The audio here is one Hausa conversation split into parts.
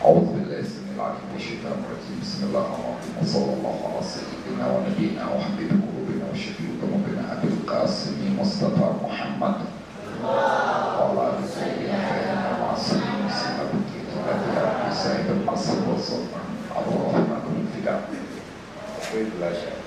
أعوذ بالله السميع العليم من الشيطان الرجيم بسم الله الرحمن الرحيم وصلى الله على سيدنا ونبينا وحبيب قلوبنا وشفيع ذنوبنا أبي القاسم مصطفى محمد وعلى آل سيدنا خيرنا معصومين سيدنا بكيت الأديان سيد العصر والسلطان عبد الرحمن بن الفداء وقيل لا شك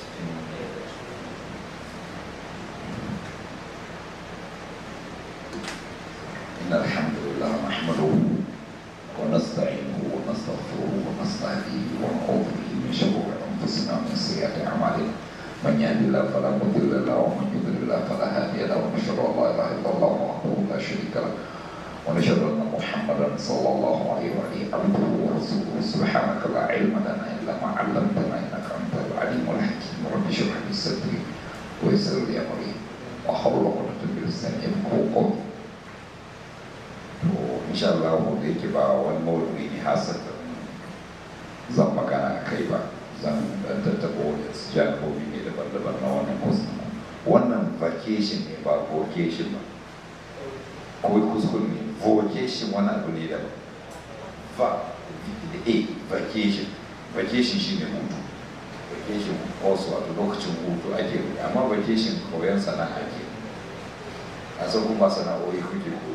إن الحمد لله نحمده ونستعينه ونستغفره ونستهديه ونعوذ به من شرور انفسنا ومن سيئات اعمالنا من يهد الله فلا مضل له ومن يضلل الله فلا هادي له ونشهد ان لا اله الا الله وحده لا شريك له ونشهد ان محمدا صلى الله عليه وآله عبده ورسوله سبحانك لا علم لنا الا ما علمتنا انك انت العليم الحكيم رب اشرح لي صدري ويسر لي امري واحلل عقدة من لساني يفقهوا قولي to insha Allah da yake ba wani mawuyi ne hasata zan magana a kai ba zan dan tattaba wani janibobi ne daban-daban na wannan kusa wannan vacation ne ba vocation ba ko kuskure ne vocation wani abu ne daban va a vacation vacation shi ne hutu vacation also wato lokacin hutu ake amma vacation koyon sana'a ke a san kuma sana'o'i kuke koyo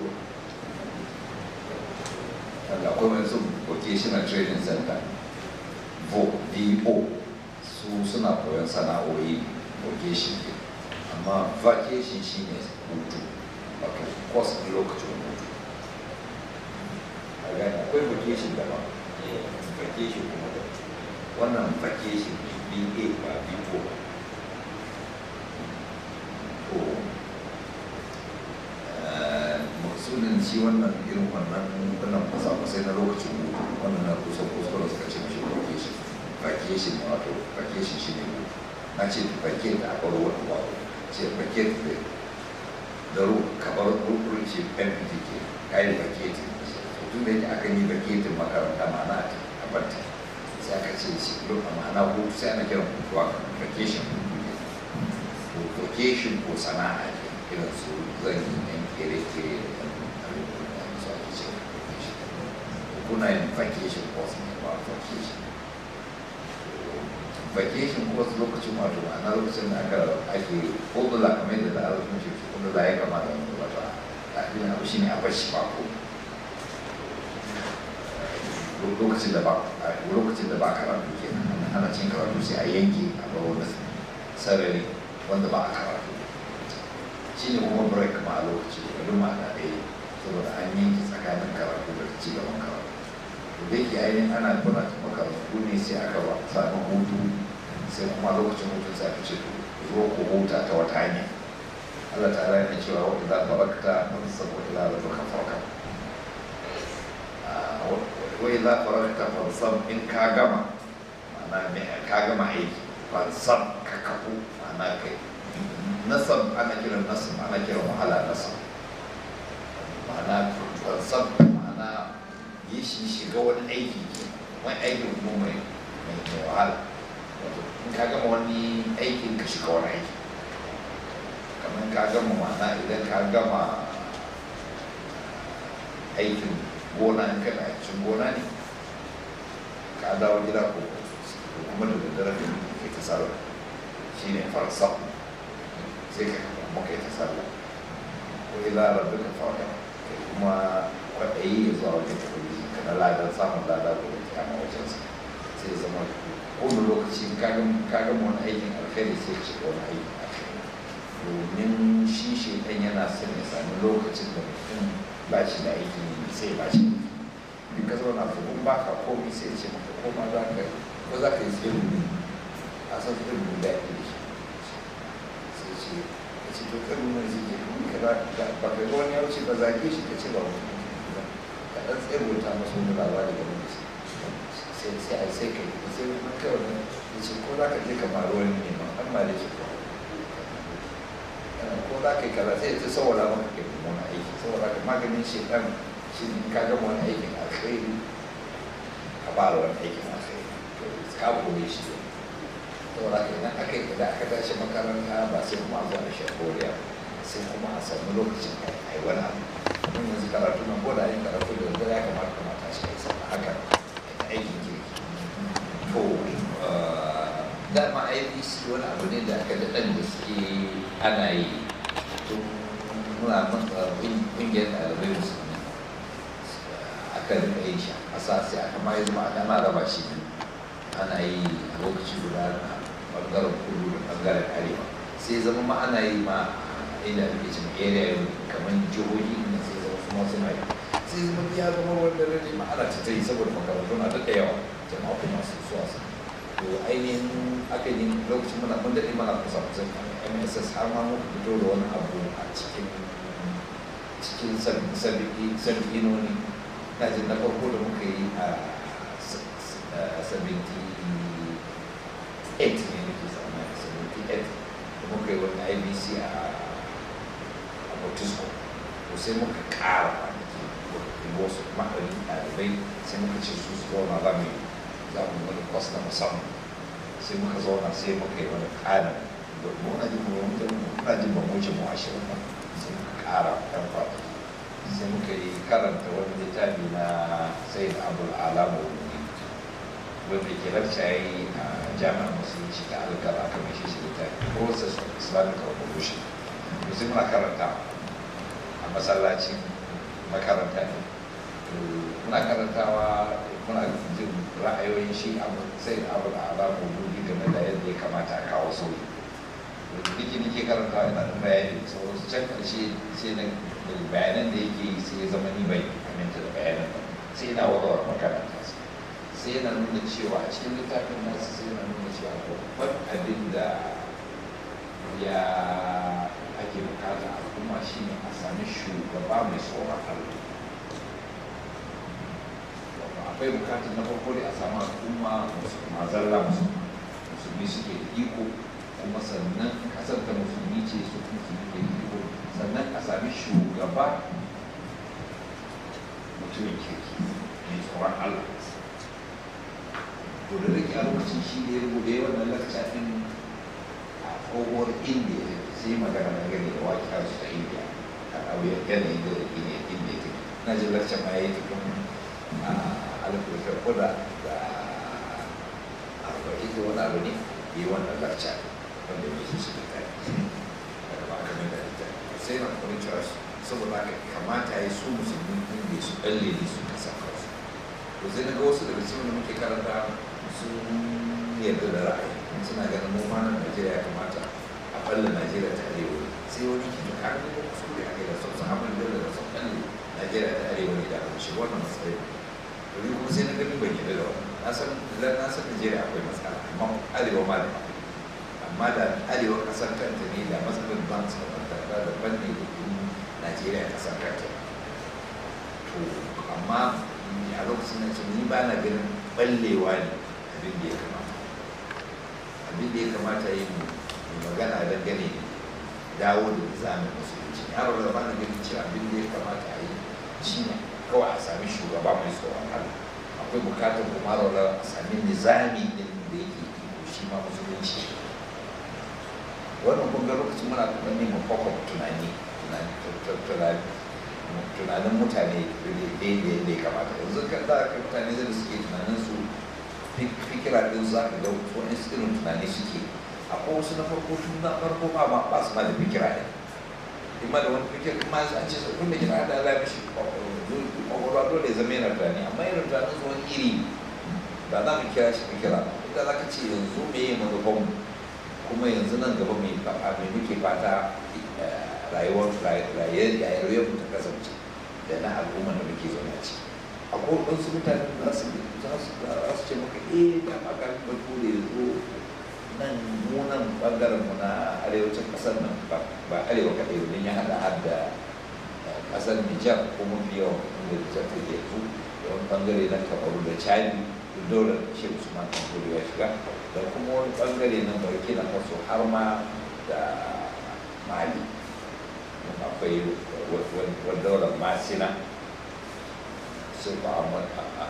daga akwai wani su vocational training center vo vo su suna koyon sana'o'i vocation ne amma vacation shi ne hutu wato course ɗin lokacin hutu a gani akwai vacation daban vacation kuma da wannan vacation ba ba vo ba to sunan shi wannan irin wannan wannan kwasa-kwasai na lokacin hutu wannan na kusa kuskure suka ce mashi vacation vacation ne wato vacation shi ne hutu na ce vacation da aka ruwa ba ce vacation da da ru kamar rukun ce mpt ke kayi vacation tun da yake aka yi vacation makaranta ma'ana a banta sai aka ce shi a ma'ana hutu sai ana kiran hutu a vacation vacation ko sana'a ne irin su zan yi kere-kere da kuna yin vacation course ne ba vacation vacation course lokacin wato ana lokacin da aka ake kudula kamar da za'a rufin shi kudula ya kamata wani wato a ɗin abu shi ne a bashi ba ko lokacin da ba lokacin da ba karatu ke ana cin karatu sai a yanke a bar wani sarari wanda ba a karatu shi ne kuma break ma a lokaci da ma'ana ɗaya saboda an yanke tsakanin karatu da ci gaban karatu da yake ainihin ana kuna makarantu ne sai aka ba sami hutu sai kuma lokacin hutu sai aka ce zo ku huta ta wata hanya Allah ta ala yana cewa wata za ta bakta wani saboda ila da duka farka wai za ta bakta fansam in ka gama ma'ana ka gama aiki fansam ka kafu ma'ana kai nasab ana kiran nasab ana kiran wahala nasab ma'ana fansam ma'ana yi shi shiga wani aiki ke wani aikin kuma mai mai wahala in ka gama wani aikin ka shiga wani aiki kamar ka gama ma'ana idan ka gama aikin gona in kana aikin gona ne ka dawo gida ko kuma da daddare da ke ta sallah shi ne farsa sai ka kuma kai ta sallah ko ila rabbika fa'ala kai kuma kwaɗayi ya zuwa wajen ubangiji ka na ladan samun lada ko da kiyama wajen sa sai ya zama kowane lokaci ka gama wani aikin alkhairi sai ci wani aikin alkhairi domin shi shi ɗan yana son ya sami lokacin da mutum ba shi da aiki sai ba shi in ka zauna fukun ba ka komi sai ce maka koma za ka ko za ka yi tsaye ne a san tsaye ne da ya shi sai ce ka ce to kan nuna zai je kuma ka ba ka ga wani ya wuce ba zage shi ka ce ba wani ɗan tsirwata masu wani labari game da sai sai a sai kai sai kuma kai wani ya ce ko za ka je ka maro wani ne ma an mare shi ko ko za ka yi kaza sai ta saboda maka kai kuma wani aiki saboda ka maganin shi ɗan shi ne ka gama wani aikin alkhairi ka fara wani aikin alkhairi to ka kore shi ne saboda ka idan aka yi da aka tashi makaranta ba sai kuma a zo a shakoriya sai kuma a samu lokacin a yi wani abu mun yanzu karatu nan ko da yin karatu da ya kamata kamata shi kai sama haka ibc wani abu ne da aka daɗan da suke ana yi tun muna ƙungiyar ɗalibai musulmi aka rika yin shi a ƙasa sai aka ma yi zama ana raba shi ana yi a lokaci guda na ɓangaren kudu da ɓangaren arewa sai zama ma ana yi ma inda ake cin area kamar jihohi inda sai zama su masu mai sai zama ya zama wanda rage ma ana ta yi saboda makarantu na daɗa yawa jama'a kuma su suwa su to ainihin aka yi lokacin muna mun daɗe mana kusa kusan mss har ma muka fito da wani abu a cikin cikin sabi'inoni na jin na farko da muka yi a 78 ne nake tsammani 78 da muka yi wani ibc a Fortisco to sai muka ƙara kwanaki wasu ma'arin ɗalibai sai muka ce su su zauna za mu za mu wani kwas na musamman sai muka zauna sai muka yi wani ƙarin muna jin muna jin ban wuce mu ashirin ba sai muka ƙara ɗan faɗi sai muka yi karanta wani littafi na sai da abu alama wani wanda ke lakca yi a jami'ar musulunci ta alkara aka mai shi littafi process of islamic revolution sai muna karanta a masallacin makaranta ne muna karantawa muna jin ra'ayoyin shi a sai abu da ala maudu'i game da yadda ya kamata a kawo sauyi duk nake karantawa yana da bayani sauran su can karshe sai na bayanan da yake yi sai ya zama ni bai aminta da bayanan ba sai yana warware makaranta sai yana nuna cewa a cikin littafin nasu sai yana nuna cewa babban abin da ya ake bukata a al'umma shi ne a sami shugaba mai tsoron Allah akwai bukatar na farko da a samu al'umma mazalla musulmi suke da iko kuma sannan kasar ta musulmi ce su musulmi ke da iko sannan a sami shugaba mutumin kirki mai tsoron Allah to da rike a lokacin shi ne rubuta wannan lakca din a tsohuwar indiya sai magana na gani da waƙiyar su ta indiya a ɗauyar yanayin da indiya indiya take na jin lakca ma ya yi tukun a alifin kuda da arba'in da wani abu ne yi wannan lakca wanda mai su suka kai daga ba kamar da ita sai na kuma cewa saboda haka kamata ya su musulmi indiya su ɗalle ne su kasa kansu to sai na ga wasu daga cikin da muke karanta sun yarda da ra'ayi suna ganin mu ma nan Najeriya ya kamata a balle Najeriya ta arewa sai wani ke da kan ko kuskure a kai da sun samu da da sun balle Najeriya ta arewa ne da aka ce wannan matsayi to ni kuma sai na gani ban yarda da wannan na san na san Najeriya akwai matsala amma arewa ma da amma da arewa kasar kanta ne da matsalar ban su da da ban ne da Najeriya kasar kanta to amma a lokacin na ce ni ba na ganin ballewa ne abin da ya kamata abin da ya kamata yi mu magana dangane dawo da nizamin musulunci yaro da bana ganin cewa abin da ya kamata a yi shi ne kawai a sami shugaba mai tsoron Allah akwai bukatar kuma rawar a sami nizami din da yake iko shi ma musulunci wannan kun ga lokacin muna tunani mu kwakwa tunani tunanin mutane da ya kamata yanzu kan da ka mutane da suke tunanin su fikira din za ka ga wani irin tunani suke akwai wasu na farko tun na farko ma ba ba su ma da fikira ne kuma da wani fikira kuma an ce kun da kina da Allah mishi kwakwalwa dole ya zama yana tunani amma irin tunanin su wani iri ba za mu kira shi fikira inda za ka ce yanzu me yi manufan kuma yanzu nan gaba mai faɗa mai muke fata rayuwar rayuwar mu ta kasance da na al'umma da muke zaune a ciki akwai wasu mutane za su za su ce maka eh da maka bature ya zo nan mu nan bangaren mu na arewacin kasar nan ba arewa kaɗai ba ya haɗa har da kasar Nijar ko mafi yawan inda Nijar ta ke yanzu da wani bangare na Kamaru da Chadi dole shi Usman Kankuri ya shiga da kuma wani bangare na Burkina Faso har ma da Mali akwai wani daular Masina sai ku Ahmad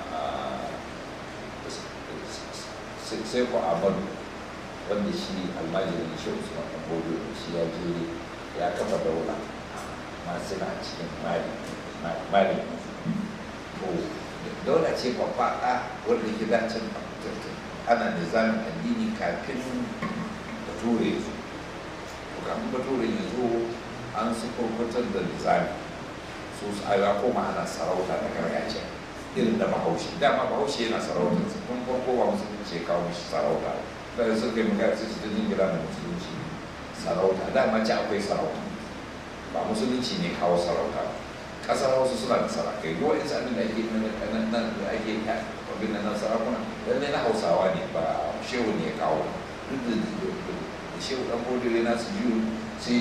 sai ku Ahmad wanda shi almajirin shi Usman Kankuri shi ya je ya kafa daula masu na cikin mali mali to daula ce babbaɗa wanda ke dacin ana nizamin addini kafin bature ya zo kafin bature ya zo an su kurkutar da nizami su ya koma ana sarauta da gargajiya irin da bahaushe dama bahaushe yana sarauta tun farko ba musulunci ya kawo mishi sarauta da suka yi magana sai su ta jingina da musulunci sarauta dama ci akwai sarauta ba musulunci ne kawo sarauta ba kasar hausa suna da sarakai duk wa'in abin da ake nan da ake abin nan sarakuna lallai na hausawa ne ba shehu ne ya kawo duk da shehu dan bodire na su biyu sai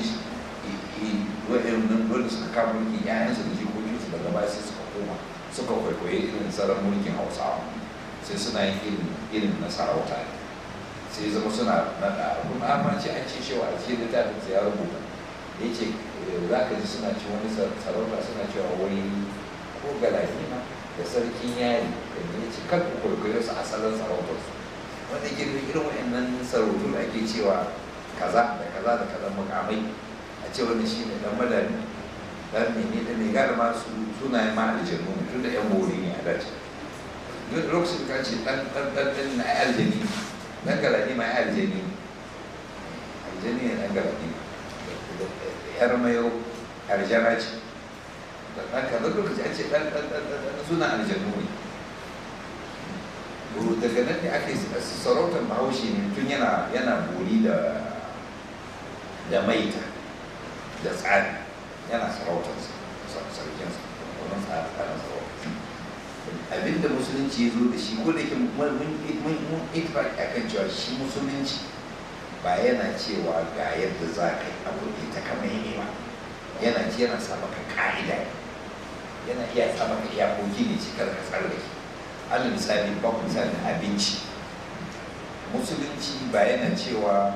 wa'in wanda suka kama mulki yayansu da jikokinsu daga baya sai suka koma suka kwaikwaye irin tsaron mulkin hausawa sai suna yin irin irin na sarauta ne sai zama suna naɗa kuma an ce an ce shewa a cikin littafin sai ya rubuta ya ce za ka ji suna ci wani sarauta suna cewa wani ko galadima da sarkin yari da ne ce kan ku kwaikwayo su asalin sarautarsu wanda ke da irin wa'annan sarautu da ake cewa kaza da kaza da kaza mukamai a ce wani shi ne dan madani dan mene da mai gada ma su sunayen ma aljanu ne tun da yan bori ne a dace duk lokacin ka ce dan dan dan dan na aljani dan galadima ya aljani aljani ne dan galadima yar mayo aljana ce da ɗan kaza lokaci an ce ɗan ɗan ɗan ɗan suna aljanu ne to daga nan ne ake sarautar bahaushe ne tun yana yana bori da da maita da tsari yana sarautar sarkin sa wannan tsarin sarautar abinda musulunci ya zo da shi ko da ke mun itibaki akan cewa shi musulunci ba yana cewa ga yadda za ka yi abu ne ta kama yi ba yana ce yana sa maka ka'ida yana iya sa maka iyakoki ne cikar ka tsallake alal misali ba ku misali abinci musulunci ba yana cewa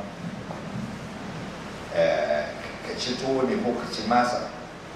ka ci tuwo ne ko ka ci masa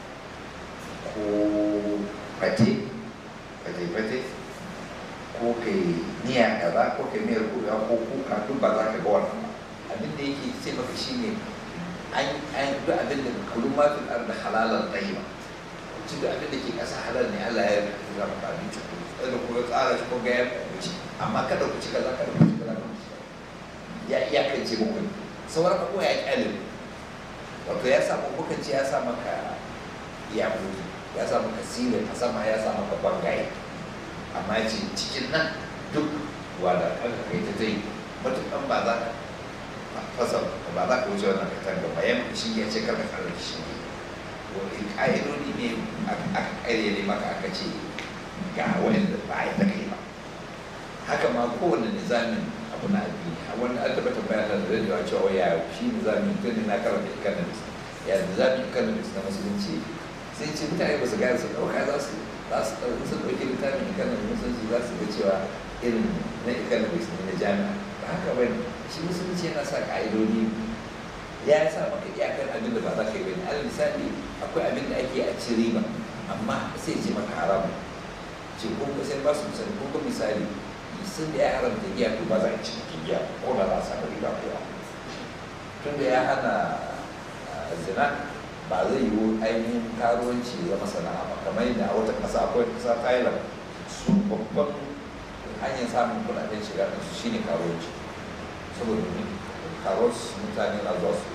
ko fate fate-fate ko kai niya kaza ko kai miyar kuka ko kuka duk ba za ka ga wannan ba abin da yake ce maka shi ne an duk abin da kulun mafin arda halalar ɗaya ci da abin da ke ƙasa halal ne Allah ya yi za maka abinci ku da ku ga tsara shi ko ga ya ci amma kada ku ci kaza kada ku ci kaza ku ci ya iyakance muku sauran abubuwa ya kyale wato ya samu kuka ce ya sa maka iyakoki ya sa maka silin a sama ya sa maka bangaye amma ya ce cikin nan duk wada kanka kai ta zai matukan ba za ka fasa ba za ka wuce wannan katanga ba yan shi ya ce karka karar shi ne wani ƙa'idodi ne aka ƙayyade maka aka ce ga wanda ba a yi ta kai ba haka ma kowane nizamin abu na addini wanda an taɓa tambaya da zai yawa cewa ya shi nizamin tun ne na karanta economics ya nizamin economics na musulunci sai ce mutane ba su gane su ɗauka za su za su ɗauki su ɗauki littafin economics musulunci za su ga cewa irin na economics ne na jami'a ba haka ba ne shi musulunci yana sa ƙa'idodi ya sa maka iyakar abin da ba za ka yi bane alal misali akwai abin da ake a ci riba amma sai ce maka haram ce ko ka sai ba su misali ko ka misali sun da ya haramta giya to ba za a ci cikin giya ko da za a samu riba ko tun da ya hana zina ba zai yiwu ainihin karuwanci zama sana'a ba kamar yadda a wata ƙasa akwai ƙasa thailand su babban hanyar samun kuɗaɗen shiga su shine karuwanci saboda karos mutane na zuwa su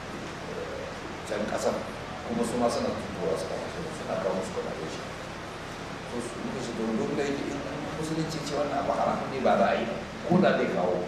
can kasar kuma su ma suna tutuwa su kama su suna kawo musu kuɗaɗe shi to su muka shi don duk da yake in musulunci ce wannan abu haram ne ba za a yi ba ko da zai kawo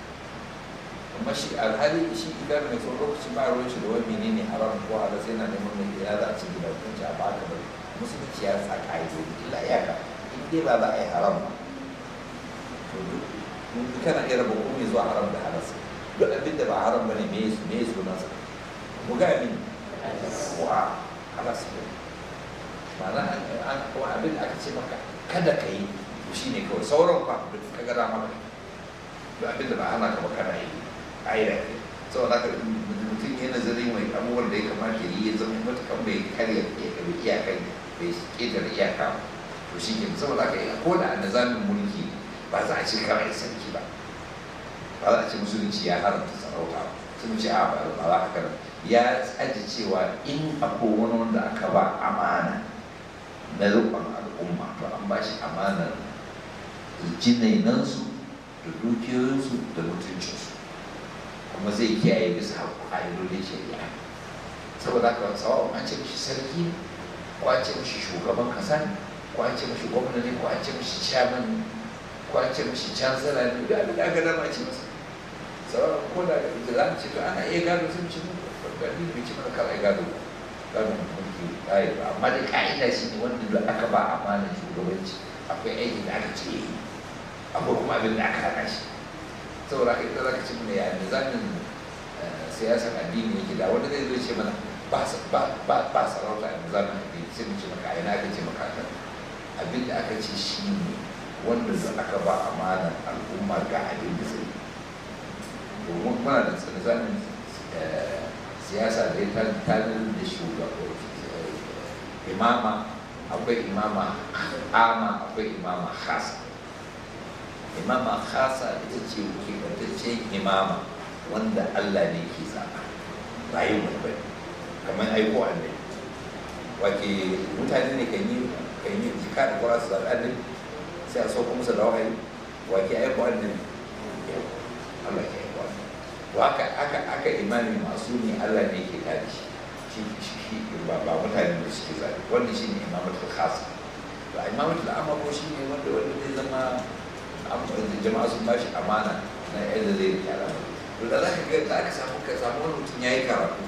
amma shi alhali shi idan mai son lokaci ba ruwan shi da wani menene haram ko halal sai na neman mai ya za a ci gida kun ci a ba ka bari musulunci ya sa ka'idodi illa iyaka in dai ba za a yi haram ba to duk kana iya raba komai zuwa haram da halal duk abin da ba haram bane me su me su nasa mu ga min wa halas ne ma'ana an ko abin da aka ce maka kada ka yi to shine kawai sauran fa duk ka ga dama kai duk abin da ba hana ka ba kana yi ayyana ne saboda haka mutum yana nazarin mai abubuwan da ya kamata yi ya zama matukan bai karya iyakan bai ƙetare iyaka to shi ke saboda haka ko da a nazamin mulki ba za a ce kawai sarki ba ba za a ce musulunci ya haramta sarauta ba sun ce a ba za ka kana ya tsaji cewa in akwai wani wanda aka ba amana na rukun al'umma to an ba shi amanar jinainansu da dukiyoyinsu da mutuncinsu kuma zai kiyaye bisa ƙa'idodin shari'a saboda haka tsawon an ce mishi sarki ne ko an ce mishi shugaban kasa ne ko an ce mishi gwamna ne ko an ce mishi chairman ne ko an ce mishi chancellor ne da abin da aka dama ce masa sauran ko da da za mu ce to ana iya gado sun ci mu gani bai ci mana kala gado gado mulki ƙa'ida ba amma dai ƙa'ida shi ne wanda da aka ba amanar shugabanci akwai aiki da aka ce yi akwai kuma abin da aka hana shi saboda haka ita za ka ci mana ya nizamin siyasar addini yake da wanda zai zo ce mana ba sarauta a nizamin addini sai mu ce maka a ina aka ce maka kan abin da aka ce shi ne wanda da aka ba amanar al'umma ga abin da zai domin muna da nizamin siyasa da ya tattalin da shugaba imama akwai imama ama akwai imama khasa imama khasa ita ce keɓantaccen imama wanda Allah ne ke zaɓa ba yin wani bane kamar aiko annabi wake mutane ne kan yi kan yi jika da kwara su zaɓi annabi sai a sauko musu da wahayi wake aiko annabi Allah ke aiko annabi to haka aka aka imami masu ne Allah ne ke kare shi shi shi ba ba mutane da suke zaɓi wannan shine imamatul khasa to imamatul amma ko shine wanda wanda zai zama jama'a sun bashi amana na yadda zai rike al'amari to da za ka ga za ka samu ka samu wani mutum ya yi karatu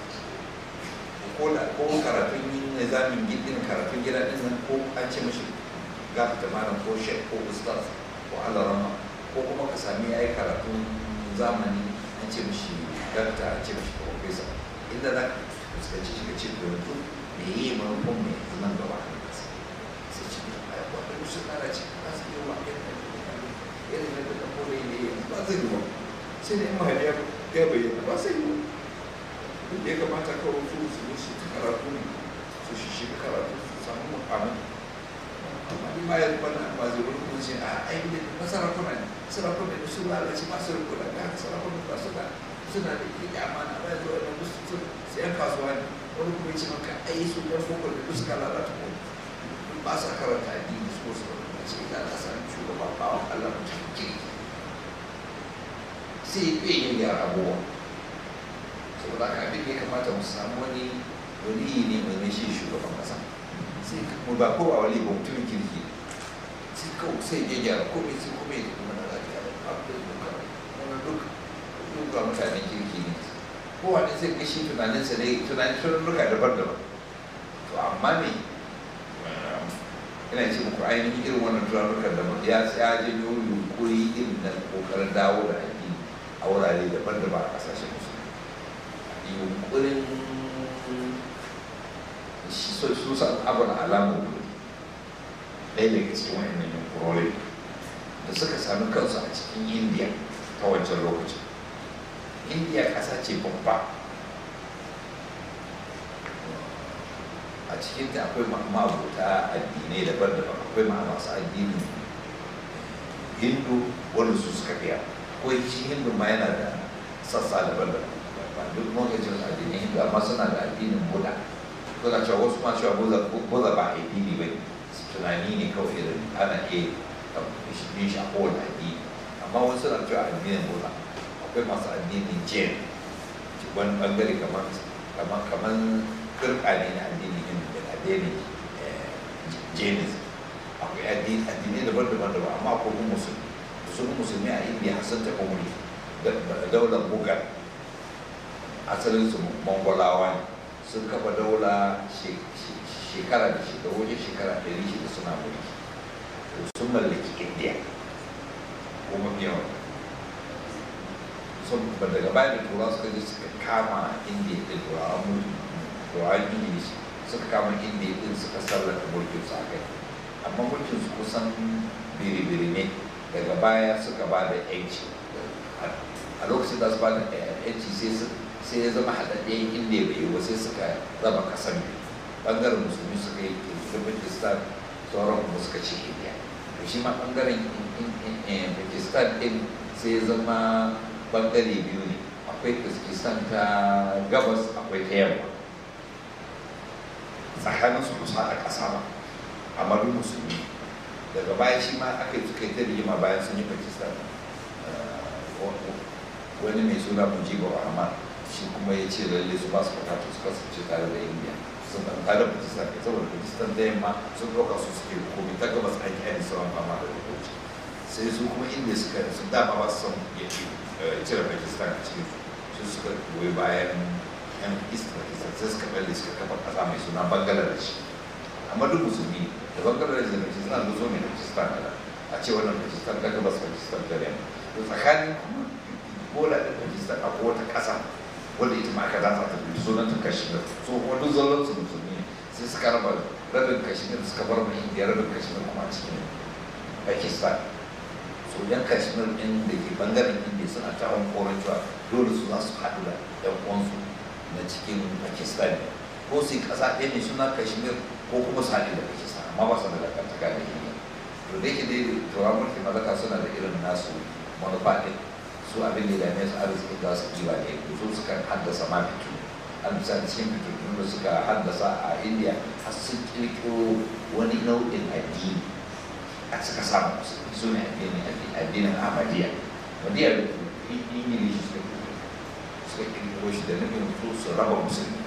ko da ko karatun yin nizamin gidin karatun gida din nan ko an ce mashi gafa da malam ko shek ko ustaz ko alarama ko kuma ka sami ya yi karatun zamani an ce mashi dakta an ce mashi profesa inda za ka fuskanci shi ka ce to yanzu me yi manufan mai zaman gaba a kasa sai ce da ya kwa da su kara ce ba su yi wa irin yadda da kore ne ba zai yi ba sai da in mahaifiya ya bayyana ba sai yi duk da ya kamata kawai su su yi su ta karatu ne su shi shi karatu su samu mukamin amma ni ma ya zuba na ba zai wani kuma ce a aiki da na sarakuna ne sarakuna ne su lalace masu rikuna da haka sarakuna ba su da suna da ike amana ba ya zuwa da musu su su yan kasuwa ne wani kuma ya ce maka ai su yan boko da duk suka lalata ko ba sa karanta addini su ko su ce ina na sami shugaba bawan Allah mutum kirki sai ya yin gyara abubuwa saboda haka abin da ya kamata mu samu wani wani ne mai mai shi shugaban kasa sai mu ba ko a wali ba mutumin kirki sai kawai sai ya gyara ko mai sai ko mai kuma na lafiya da abin da duka wani duk duk ga mutanen kirki ne kowane sai ga shi tunaninsa ne tunanin tunanuka daban-daban to amma ne ina ce muku ainihin irin wannan turarukan da ya ya janyo yunkuri irin na kokarin dawo da addini a wurare daban-daban a kasashen musulmi yunkurin shi so su san abin alamu ɗaya daga cikin wa'annan yunkurorin da suka sami kansu a cikin indiya ta wancan lokacin indiya ƙasa ce babba a cikin ta akwai ma'abuta addinai daban-daban akwai ma masu addinin hindu wanda su suka fiya ko shi hindu ma yana da sassa daban-daban ba duk lokacin addinin hindu amma suna da addinin buda suna cewa wasu ma cewa buda ba addini ba tunani ne kawai irin ana iya yin shi a kowane addini amma wasu suna cewa addinin buda akwai masu addinin jain wani bangare kamar kamar kirka ne na addinin hindu da addinin jainism akwai addinai daban-daban daban amma akwai kuma musulmi sun musulmi a indiya sun taɓa wuri daular bugar asalin su mongolawa ne sun kafa daula shekara da shekaru wajen shekara ɗari shida suna mulki sun mallaki indiya ko mafi yawan sun ba daga bayan da turawa suka je suka kama indiya da turawa mulki turawan ingilishi suka kama indiya din suka sallata mulkin su a kai amma mulkin su kusan biri-biri ne daga baya suka ba da yanci a lokacin da su ba da yanci sai ya zama haɗaɗɗen indiya bai yi ba sai suka raba kasan biyu ɓangaren musulmi suka yi pakistan sauran kuma suka ce indiya to shi ma ɓangaren pakistan ɗin sai ya zama ɓangare biyu ne akwai pakistan ta gabas akwai ta yamma tsakanin su kusa a ƙasa ba amma duk musulmi daga baya shi ma aka yi suka yi ta rigima bayan sun yi pakistan wani mai suna mujibu rahman shi kuma ya ce lalle su ba su bukatar su kasance tare da indiya sun ɗan tare da pakistan kai saboda pakistan da yamma sun ɗauka su suke komi ta gabas an yi sauran fama da rubuci sai su kuma indiya suka sun dama ba su son ya ce cire pakistan a cikin su suka goyi bayan yan east pakistan sai suka balle suka kafa ƙasa mai suna bangladesh amma duk musulmi da bangladesh da pakistan da zo ne da pakistan da a ce wannan pakistan ta gabas pakistan ta yamma to tsakanin kuma bola da pakistan a wata ƙasa wanda ita ma aka dafa ta biyu sunan ta kashmir so kuma duk zallon su musulmi sai suka raba rabin kashmir suka bar mai indiya rabin kashmir kuma a cikin pakistan so yan kashmir ɗin da ke bangaren indiya suna ta hankoron cewa dole su za su haɗu da yan uwansu na cikin pakistan ko su yi ƙasa ɗaya ne suna kashmir ko kuma su haɗu da pakistan amma ba su da dangantaka da indiya to da yake dai turawan mulkin mallaka suna da irin nasu manufa ɗin su abin da dame su arziki za su kiwa ne su suka haddasa ma fito an bisa cikin fitattun da suka haddasa a indiya har sun kirkiro wani nau'in addini a suka samu su ne addinin ahmadiyya ahmadiyya da ingilishi suka kirkiro suka kirkiro shi da nufin su su raba musulmi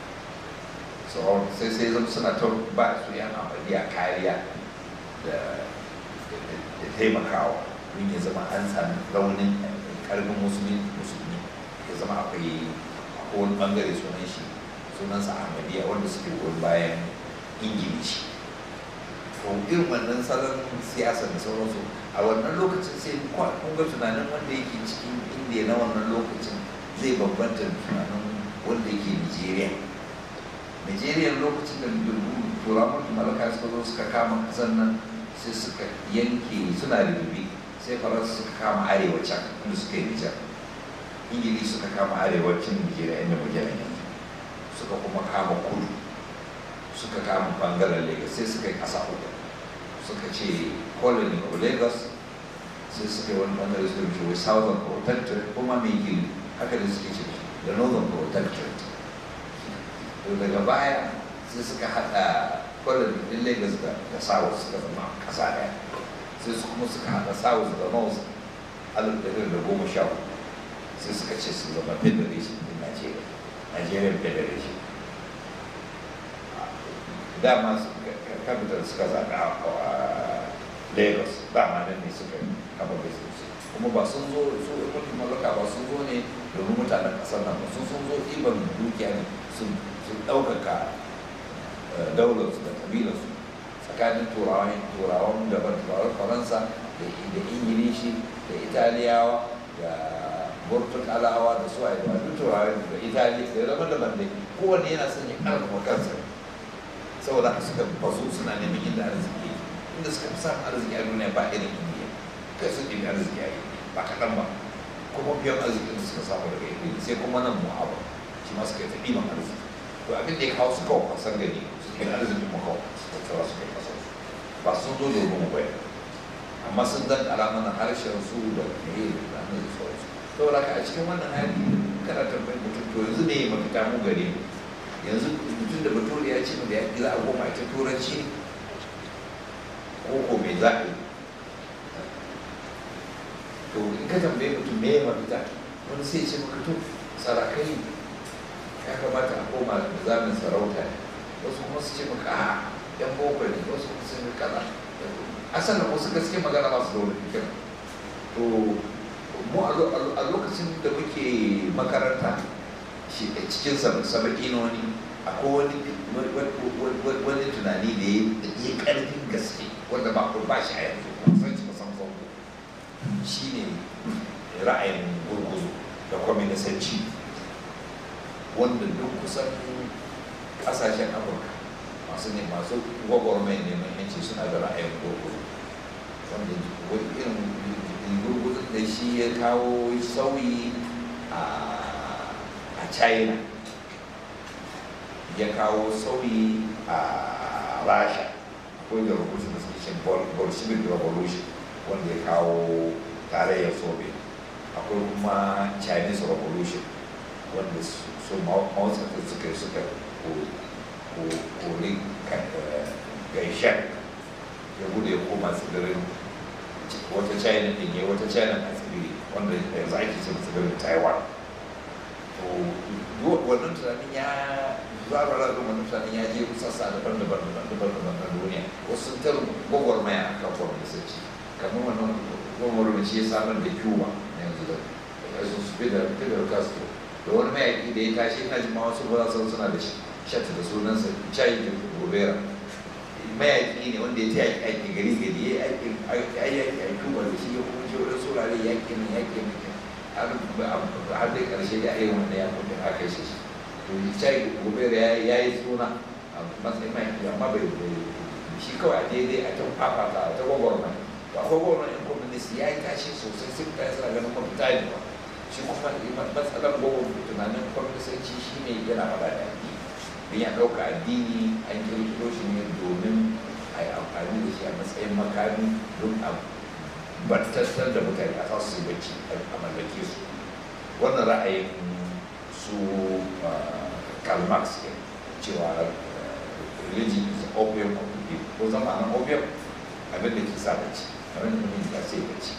sai sai zama suna ta ba su yan ahmadiyya kariya da taimakawa don ya zama an sami raunin karfin musulmi musulmi ya zama akwai wani bangare sunan shi sunansa ahmadiyya wanda suke goyon bayan ingilishi to irin wannan salon siyasa da sauransu a wannan lokacin sai kun ga tunanin wanda yake cikin indiya na wannan lokacin zai bambanta da tunanin wanda yake nigeria nigeria lokacin da turawan malaka suka zo suka kama kasar nan sai suka yanke suna rububi sai faransa suka kama arewacin inda suka yi nijar ingili suka kama arewacin nigeria inda muke nan yanzu suka kuma kama kudu suka kama bangaren lagos sai suka yi kasa uku suka ce colony of lagos sai suka yi wani bangare suka ce wai southern protectorate kuma mai gili haka da suke ce da northern protectorate to daga baya sai suka hada colony din lagos da south suka zama kasa daya sai su kuma suka haɗa south da north alif ɗari da goma sha hudu sai suka ce su zama federation din Najeriya Nigerian federation dama capital suka zaɓa a Lagos dama nan ne suka kafa business kuma ba sun zo su mulkin mallaka ba sun zo ne domin mutanen ƙasar nan ba sun sun zo ɗiban dukiya ne sun ɗaukaka daularsu da kabilarsu tsakanin turawan turawan daban turawan faransa da ingilishi da italiyawa da burtukalawa da su a yi duk turawan da itali da daban daban dai kowanne yana son ya karfafa kansa saboda haka suka bazu suna neman inda arziki inda suka fi samun arziki a duniya ba irin indiya kai sun ɗibi arziki a yi ba kaɗan ba kuma biyan arzikin da suka samu daga indiya sai kuma nan mu'aba shi ma suka yi ta ɗiban arziki to abin da ya kawo suka wasan gani suke da arzikin makawa tattara su kai kasar su ba sun zo domin mu bai amma sun dan mana harshen su da mai da ranar da sauransu saboda ka a cikin wannan hali kana tambayin mutum to yanzu ne mafita mu gare mu yanzu mutum da bature ya ce mu da yaƙi za a koma ita turanci ko ko me za a yi to in ka tambaye mutum me mafita wani sai ce maka to sarakai ya kamata a koma da zamin sarauta ne wasu kuma su ce maka a yan boko ne wasu kuma sun yi kaza asalin wasu gaske magana masu da wani fikir to mu a lokacin da muke makaranta shi a cikin sabaƙinoni akwai wani wani tunani da ya yi ƙarfin gaske wanda ba ku ba shi a yanzu ba san shi kusan farko shi ne ra'ayin gurguzu da kwaminisanci wanda duk kusan ƙasashen afirka masu ne masu gwagwarmai neman yanci suna da ra'ayin gurguzu wanda irin gurguzun da shi ya kawo sauyi a china ya kawo sauyi a rasha akwai da rubutu da suke cin bolshevik revolution wanda ya kawo tarayyar soviet akwai kuma chinese revolution wanda su mawasanta suka suka kori gaishen ya gudu ya koma tsibirin wata china din ya wata china a tsibiri wanda yanzu ake ce tsibirin taiwan to wannan tunanin ya zabara da wannan tunanin ya je sassa daban-daban daban-daban na duniya wasu sun tar gwagwarmaya a kan kwamnisanci kamar wannan gwagwarmaya shi ya samar da cuba yanzu da yanzu su fidel castro da wani mayaki da ya tashi ina jima wasu ba san suna da shata da sunansa chai gobera mayaki ne wanda ya ta yaki aiki gari gari ya yi yaki a cuba da shi ya kuma ce wani saurare yakin yakin har da karshe da yi wanda ya kuma aka shi shi to chai gobera ya yi suna a matsayin mayaki amma bai shi kawai a daidai a ta fafata a ta gwagwarmaya to akwai gwagwarmaya yan communist ya yi tashi sosai sun kai suna ganin mafita ne ba shi kuma matsalar gogon tunanin kwamfisanci shi ne yana faɗa da addini don ya ɗauka addini an kirkiro shi ne domin a yi amfani da shi a matsayin makami don a battattar da mutane a su yi bacci a mallake su wannan ra'ayin su Karl Marx ke cewa religion is opium of the people ko zama nan opium abin da ke sa bacci abin da mutum ya sai bacci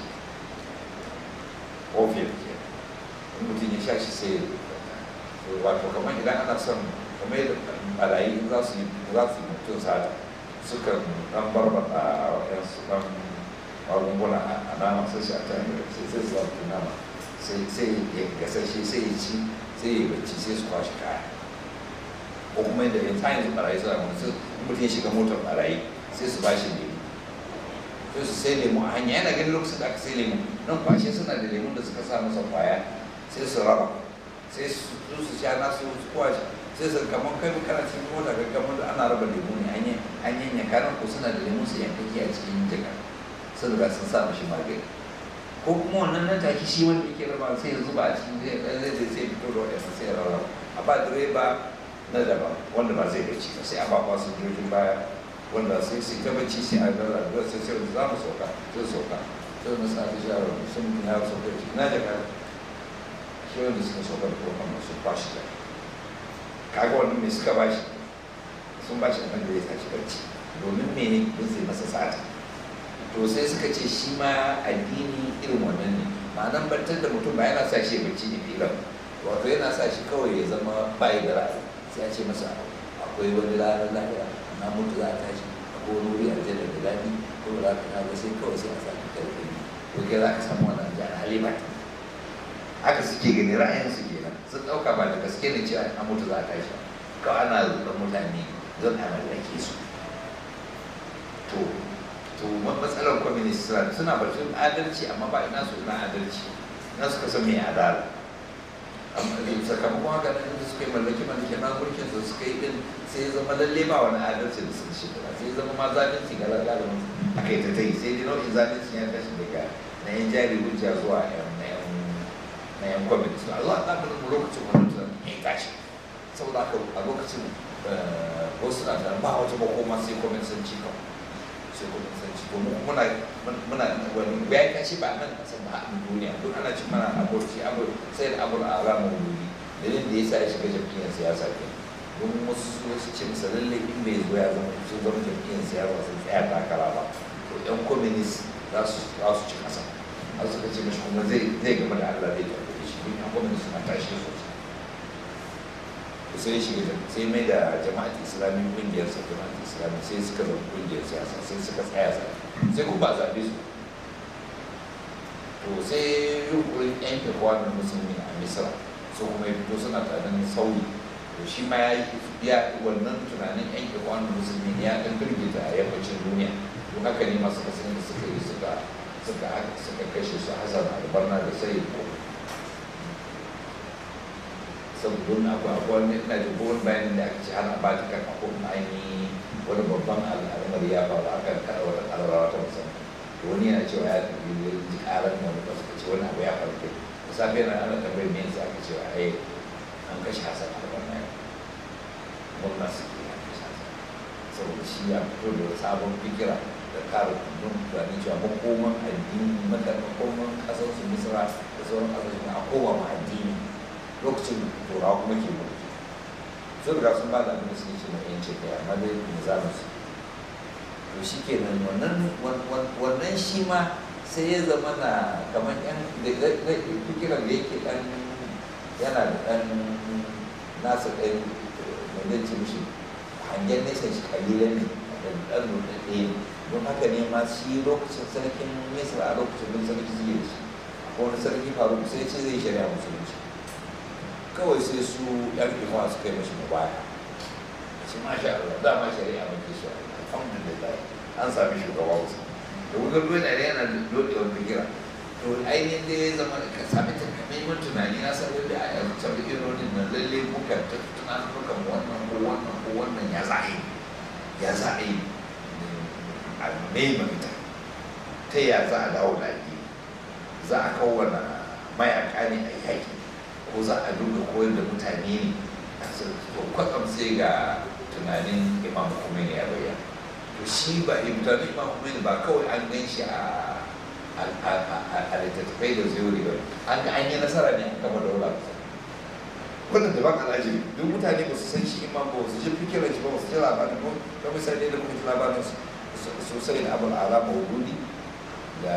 opium ke mutum ya sha shi sai wato kamar idan ana son kamar yadda barayi za su yi za su yi mutum sata suka dan barbata waɗansu dan magunguna a nama sai shi a ta hanyar sai sai su zafi nama sai ya gasashe sai ya ci sai ya bacci sai su kwashe kaya ko kuma yadda yanzu yanzu barayi suna wani sai mutum ya shiga motar barayi sai su bashi lemu sai su sai lemu a hanya yana ganin lokacin da aka sai lemu nan kwashe suna da lemun da suka sa masa kwaya sai su raba sai su su sha nasu su kwashe sai su kamar kai kana cikin mota ga kamar da ana raba lemu ne an yi an yanka kanan ko suna da lemu su yankaki a cikin jaka sun riga sun sa mashi magani ko kuma wannan nan take shi wanda yake raba sai ya zuba a cikin zai zai zai sai fito da wadannan sai ya raba a ba direba na daban wanda ba zai bacci ba sai a ba kwasu jirgin baya wanda sai sai ta bacci sai a gara da sai sai za mu sauka sai sauka sai mu sa ta shara sun ya sauka ci na jaka shi wanda suka sauka da kuma su bashi da kaga wannan me suka bashi sun bashi abin da ya tashi bacci domin mene don sai masa sata to sai suka ce shi ma addini irin wannan ne ma'anan bantar da mutum ba yana sa shi bacci ne filan wato yana sa shi kawai ya zama bayi da ra'ayi sai ya ce masa akwai wani ranar lahira na mutu za a tashi ko wani wuri aljanna da daɗi ko ba za ka kaga sai kawai sai a sami karfi ko kai za ka samu wannan jihar halima haka suke gani ra'ayin su kenan sun ɗauka ba da gaske ne cewa an mutu za a tashi kawai ana zuɗa mutane zan a mallake su to to matsalar communist suna batun adalci amma ba ina su ina adalci na suka san mai adala sakamakon haka nan da suka yi mallaki mallaki na mulkin su suka yi din sai zama lalle ba wani adalci da suka shi sai zama ma zalunci ga lalata aka yi ta ta yi sai dai nau'in zalunci ya tashi daga na yan jari hujja zuwa yan na yan na yan communist a zuwa ɗan mu lokacin wani tunan ya tashi saboda haka a lokacin wasu na tunan ba wata makoma sai kwamitanci kawai sai kwamitanci to muna muna wani bayan kashi ba nan kasan ba a duniya duk ana cin mana aburci abur sai da abur a ranar wuri dalilin da ya sa ya shiga jam'iyyar siyasa ke don wasu wasu ce masa lalle in bai zo ya zama sun zama jam'iyyar siyasa sun tsaya takara ba to yan communist za su za su ci kasa har suka ce mashi kuma zai zai gama da Allah zai tafi shi don yan communist na tashi sosai sai shiga sai mai da jama'at islami kungiyar sa jama'at islami sai suka zama kungiyar siyasa sai suka tsaya sa sai kuma ba zaɓe su to sai yunkurin yan ikwanin musulmi a misra su kuma ya fito suna tunanin sauyi to shi ma ya wannan tunanin yan ikwanin musulmi ne ya ɗan firgita a yammacin duniya don haka ne masu kasan da suka yi suka suka suka kashe su hasan albarna da sai ko saboda akwai akwai wani ina jin kowane bayanin da aka ce ana ba ta kan akwai ainihi wani babban al'amari ya faru aka kada wata ƙararrawa ta musamman to wani yana cewa ya tafi ji ƙarar wani ba suka ce wani abu ya faru kai da safe yana ana tambayar me yasa aka ce ai an kashe hasan albarna ya murna suke an kashe hasan saboda shi ya fito da sabon fikira da kare kundin tunanin cewa makoman addini makoman ƙasar su misra da sauran ƙasashen a koma ma addini lokacin turawa kuma ke mulki sun riga sun ba da abin da suke ce mai yanci kai amma dai nizamin su to shi ke nan wannan wannan shi ma sai ya zama na kamar yan da fikiran da yake ɗan yana da ɗan nasa ɗan mai ce mishi hangen nesa shi kalilan ne da ɗan nuɗaɗɗe ne don haka ne ma shi lokacin sarkin misra a lokacin bin sarki zai da shi ko wani sarki faru sai ce zai shari'a musulunci kawai sai su yan imuwa suka yi mashi mubaya shi ma sha Allah dama shari'a mai kiso alhamdulillah an sami shugaba wasu da wutar ruwa na yana da dodewar fikira to ainihin da ya zama ka sami takamaiman tunani na san da a yanzu can ironin nan lalle muka ta tunanin mukan wannan ko wannan ko wannan ya za a yi ya za a yi a mai mafita ta ya za a dawo da addini za a kowane mayaka ne a yaƙi ko za a duka koyar da mutane ne a to kwatsam sai ga tunanin imam Khomeini ya bayyana to shi ba tunanin imam Khomeini ba kawai an gan shi a a littattafai da zuri ba an ga an yi nasara ne a kama daula wannan da ba ka laji duk mutane ba su san shi imam ba su ji fikirar shi ba su ji labarin ba ta misali da muka ji labarin sosai da abul ala maududi da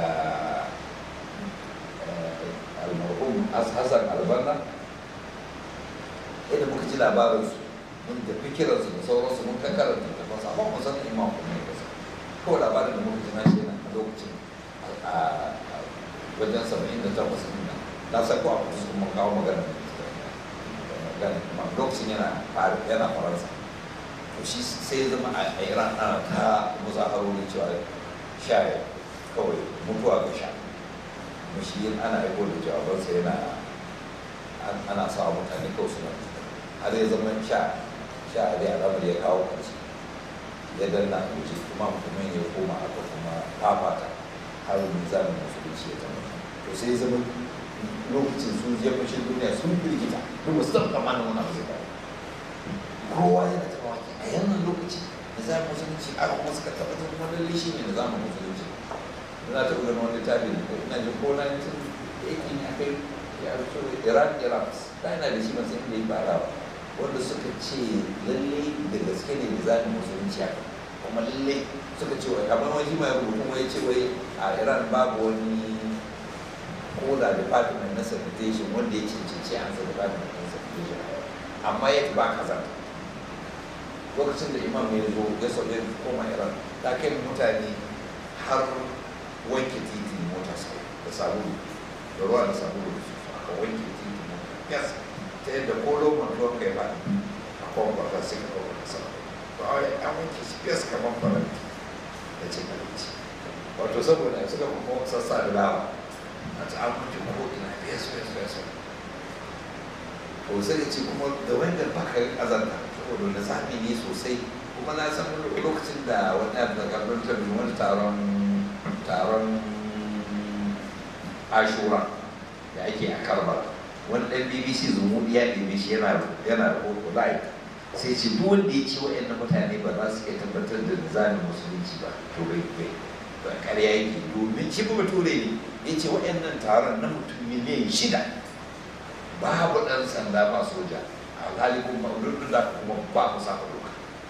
almarhum hassan albanna yadda muka ji labarinsu mun da fikirarsu da sauransu mun kan karanta da fasa amma mun san imam kuma ne kasa kawai labarin da muka ji na shi a lokacin a wajen saba'in da takwas ɗin nan na san ko a kudu su kuma kawo magana magana kuma lokacin yana yana faransa to shi sai ya zama a iran ana ta muzaharori cewa sha kawai mutuwa ga sha kuma shi ana aiko da jawabansa yana ana sa mutane kawai suna har ya zama sha sha a dai alamar ya kawo kansu ya danna a wuce kuma kuma ya koma aka kuma fafata har mizanin musulunci ya zama to sai ya zama lokacin su ya fashe duniya sun firgita duk su taɓa kamanin wani abu zai faru kowa yana taɓa waki a yannan lokaci da zamu musulunci aka kuma suka tabbatar kuma lalle shi ne da zamu musulunci na taɓa ganin wani tabi ina jin ko na tun yake ne akai ya rufe iran iraq da ina da shi ban san inda ya fara ba wanda suka ce lalle da gaske ne da zamu musulunci haka kuma lalle suka ce wai kamar wani mai rubutu kuma ya ce wai a iran babu wani ko da department na sanitation wanda ya cancanci an sa department na sanitation amma ya ba kaza lokacin da imam ya zo ya sauye koma iran ta kai mutane har wanke titi mota sai da sabulu da ruwa da sabulu da su aka wanke titi mota yes ta yadda ko lomar ruwan kai ba a kwan kwata sai ka kawo kasa to a wani an wanke shi yes kamar faranti da cin abinci wato saboda suka kuma sassa da dawa a ta an wanke ko ina yes yes yes to sai ce kuma da wanda baka azanta saboda da zafi ne sosai kuma na san lokacin da wani abu da karbin tabi wani taron taron ashura da ake a karbar wani ɗan bbc zumuɗi ya ɗebe shi yana yana rahoto live sai ce duk wanda ya ce wa'annan mutane ba za su iya tabbatar da nizamin musulunci ba to bai bai ba ƙarya yake domin shi kuma ture ne ya ce wa'annan taron na mutum miliyan shida babu ɗan sanda ba soja alhali kuma duk da kuma ba ku saka doka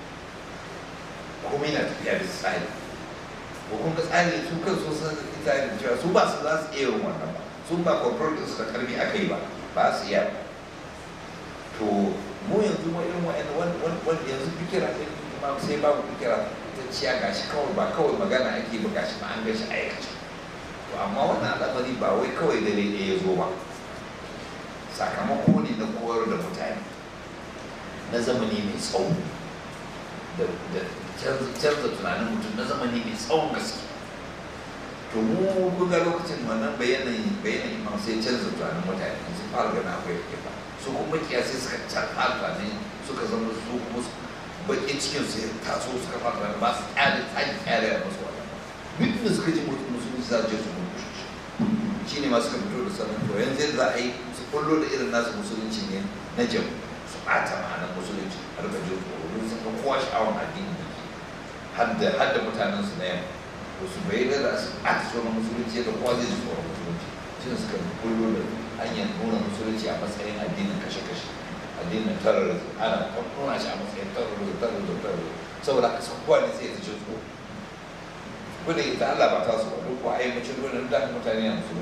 kuma yana tafiya da tsari ko kuma tsari su kan so san tsari cewa su ba su za su iya yin wannan ba su ba control din su da karfi aka yi ba ba su iya to mu yanzu mu irin wa'in wanda yanzu fikira ɗin ma sai babu fikira ta ciya gashi kawai ba kawai magana ake ba gashi ma an gashi aikace to amma wannan al'amari ba wai kawai dare ɗaya ya zo ba sakamako ne na koyar da mutane na zamani mai tsawo da canza tunanin mutum na zamani mai tsawon gaske to mu kun ga lokacin wannan bayanan bayanan imam sai canza tunanin mutane su fara gana akwai yake ba su kuma kiyasai suka canza tunanin suka zama su kuma bakin cikin su ya taso suka fara tunanin ba su kyale tsaki kyale a masu wannan duk da suka ji mutum musulunci za su je su mutu shi ne masu ka fito da sanin to yanzu yadda za a yi su kullo da irin nasu musulunci ne na jamu su ɓata ma'anar musulunci har da jin tsoro don sun ga kowa sha'awar addini da ke hadda hadda mutanen su na yamma to su bai da su ɓata tsoron musulunci da kowa zai ji tsoron musulunci shi ne suka kullo da hanyar nuna musulunci a matsayin addinin kashe-kashe addinin terrorism ana nuna shi a matsayin terrorism terrorism terrorism saboda haka sun kowa ne sai ya ji tsoro ko da ita Allah ba ta su ba duk ko ai mutum gurin da mutane na su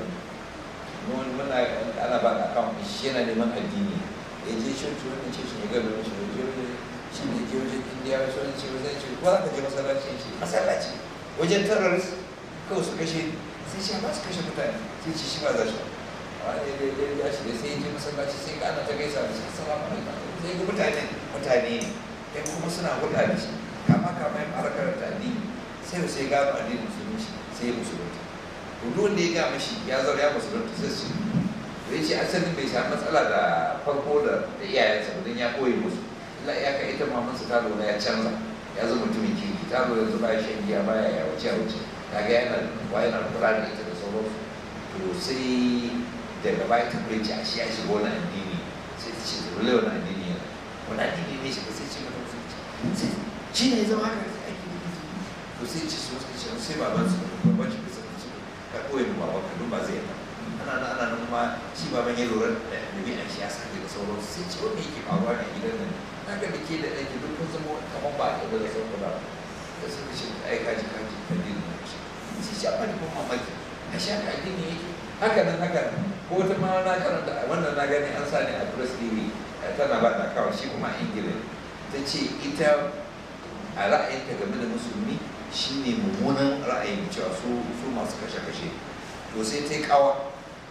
mun muna ana ba da account shi yana neman addini ya je shi to wannan ce shi ga gaban shi je shi ne je wajen indiya wasu wani ce zai ce ko za ka je masallaci shi masallaci wajen terrorist kawai su kashe sai shi ba su kashe mutane sai ce shi ba za shi wani da ya ya shi sai ya je masallaci sai ka ana ta gaisa da shi salamu alaikum sai ga mutane mutane ne kai kuma suna hulɗa da shi kama kama ya fara karanta addini sai da sai gano addinin musulunci sai ya musulunta to duk wanda ya ga mashi ya zaura ya musulunta sai su ya ce asalin bai samu matsala da farko da iyayensa ba don ya koyi musu illa ya kai ita mamansa ta lura ya canza ya zama mutumin kirki ta lura yanzu baya shan giya baya ya wuce wuce kaga yana wa yana kula da ita da sauransu to sai daga baya ta kai a shi ya shiga wani addini sai ta ce dole wani addini yana wani addini ne shiga sai ce mata musulunci sai shi ne ya zama haka sai ake nufi to sai ce su suka ce sai baban su baban shi bisa ce ka koyi mu baban ka duk ba zai yi ana nan ana nan kuma shi baban ya lura da ɗabi'an shi ya sake da sauransu sai ce wanda yake faruwa ne a gidan nan na ga da ke da ɗaki duk kun zama kamar ba a da sauran ba da suka ce ai kaji kaji addini ne shi sai shi amma da kuma mamaki a shi haka addini yake haka nan haka nan ko wata ma na karanta wannan na gani an sa ne a press tv tana ba da kawai shi kuma a ingila ta ce ita a ra'ayinta game da musulmi shine mummunan ra'ayin cewa su su masu kashe-kashe to sai ta yi kawa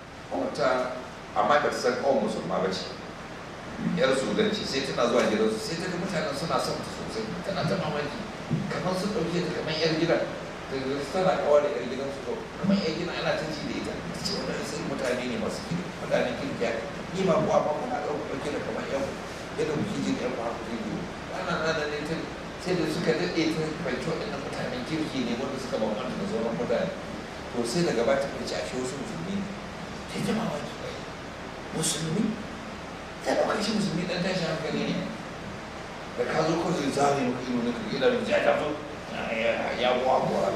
wata amma ba ta san kawai musulma ba ce yar sudanci sai tana zuwa gidansu sai ta ga mutanen suna son ta sosai tana ta mamaki kamar sun ɗauke ta kamar yar gidan da tana kawa da yar gidansu to kamar yar gidan ana ta ji da ita ta ce wannan sai mutane ne masu kiri mutanen kirkiya ni ma kuwa ma kuna ɗauka ɗauke da kamar yan yadda kuke jin yan kwa kuke ji wannan rana ne ta sai da suka daɗe ta fahimci waɗannan mutanen kirki ne wanda suka bambanta da sauran mutane to sai daga ba ta fahimci a shi wasu musulmi ne ta ji mamaki musulmi ta ɗauka shi musulmi ɗan tashin hankali ne da ka zo kawai zai zane maka ido na kirki da ya tafi ya kuwa kuwa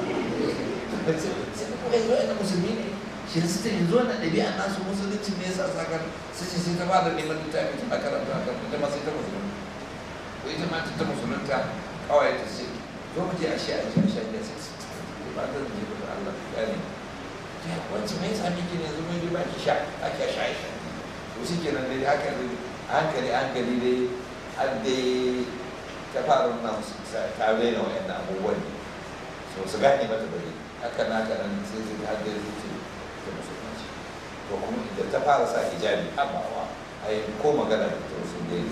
sai kuma yanzu yana musulmi ne shi su ta yanzu wannan ɗabi'a nasu musulunci ne yasa sakar su ce sai ta ba da neman littafi tana karanta a kan ita ma sai ta musulunta ko ita ma ta musulunta kawai ta ce zo mu je a shi a shi a shi a sai su ba ta je da Allah ya ne ta wacce mai sami ki ne yanzu mun ji ba ki sha ake sha sha to shi kenan dai haka dai hankali hankali dai har dai ta fara nuna musu ta raina wa'annan abubuwan ne so su gane mata bari haka na haka nan sai zai har dai zuci ta musulunci to kuma idan ta fara sa hijabi abawa ai ko magana da ta sun dai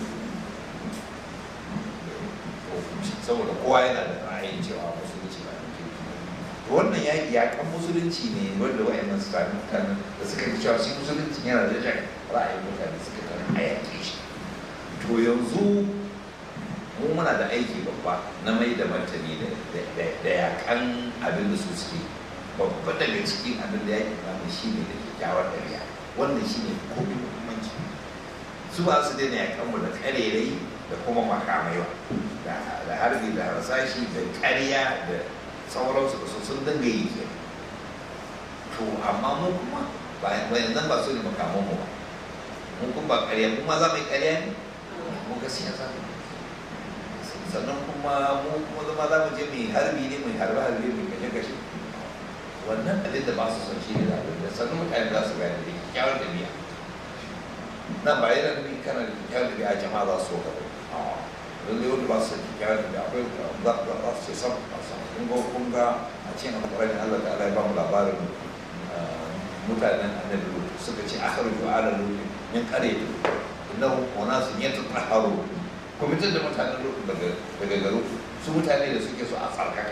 saboda kowa yana da ra'ayin cewa musulunci ba ne to wannan yaƙi yaƙan musulunci ne wanda wa'annan su sami mutanen da suka fi cewa shi musulunci yana da jan ra'ayin mutane suka kan hayaƙe shi to yanzu mu muna da aiki babba na mai da martani da yakan abin da su suke babba daga cikin abin da yakin namu shi ne da kyakkyawar ɗabi'a wannan shi ne komi muhimmanci su ba su daina yakan mu da ƙarerai da kuma makamai ba da harbi da harsashi da ƙarya da sauransu da su sun dinga yi ke to amma mu kuma bayan nan ba su ne makaman mu ba mu kuma ba ƙarya mu ma za mu yi ƙarya ne mu gaskiya za mu sannan kuma mu kuma zama za mu je mai harbi ne mai harbe harbe mai kashe kashe wannan abin da ba su son shi ne da abin da sannan mutane za su gane da kyakkyawar ɗabi'a nan ba yana nufin kana da kyakkyawar ɗabi'a jama'a za su so ka bai lalle wanda ba su son kyakkyawar ɗabi'a akwai za su ce sam kun ga kun ga a cikin alƙur'ani Allah ta'ala ya ba mu labarin mutanen annabi suka ce akhriju ala lut min qaryati innahu unasun yatatahharu ku fitar da mutanen lut daga daga garu su mutane da suke so a tsarkaka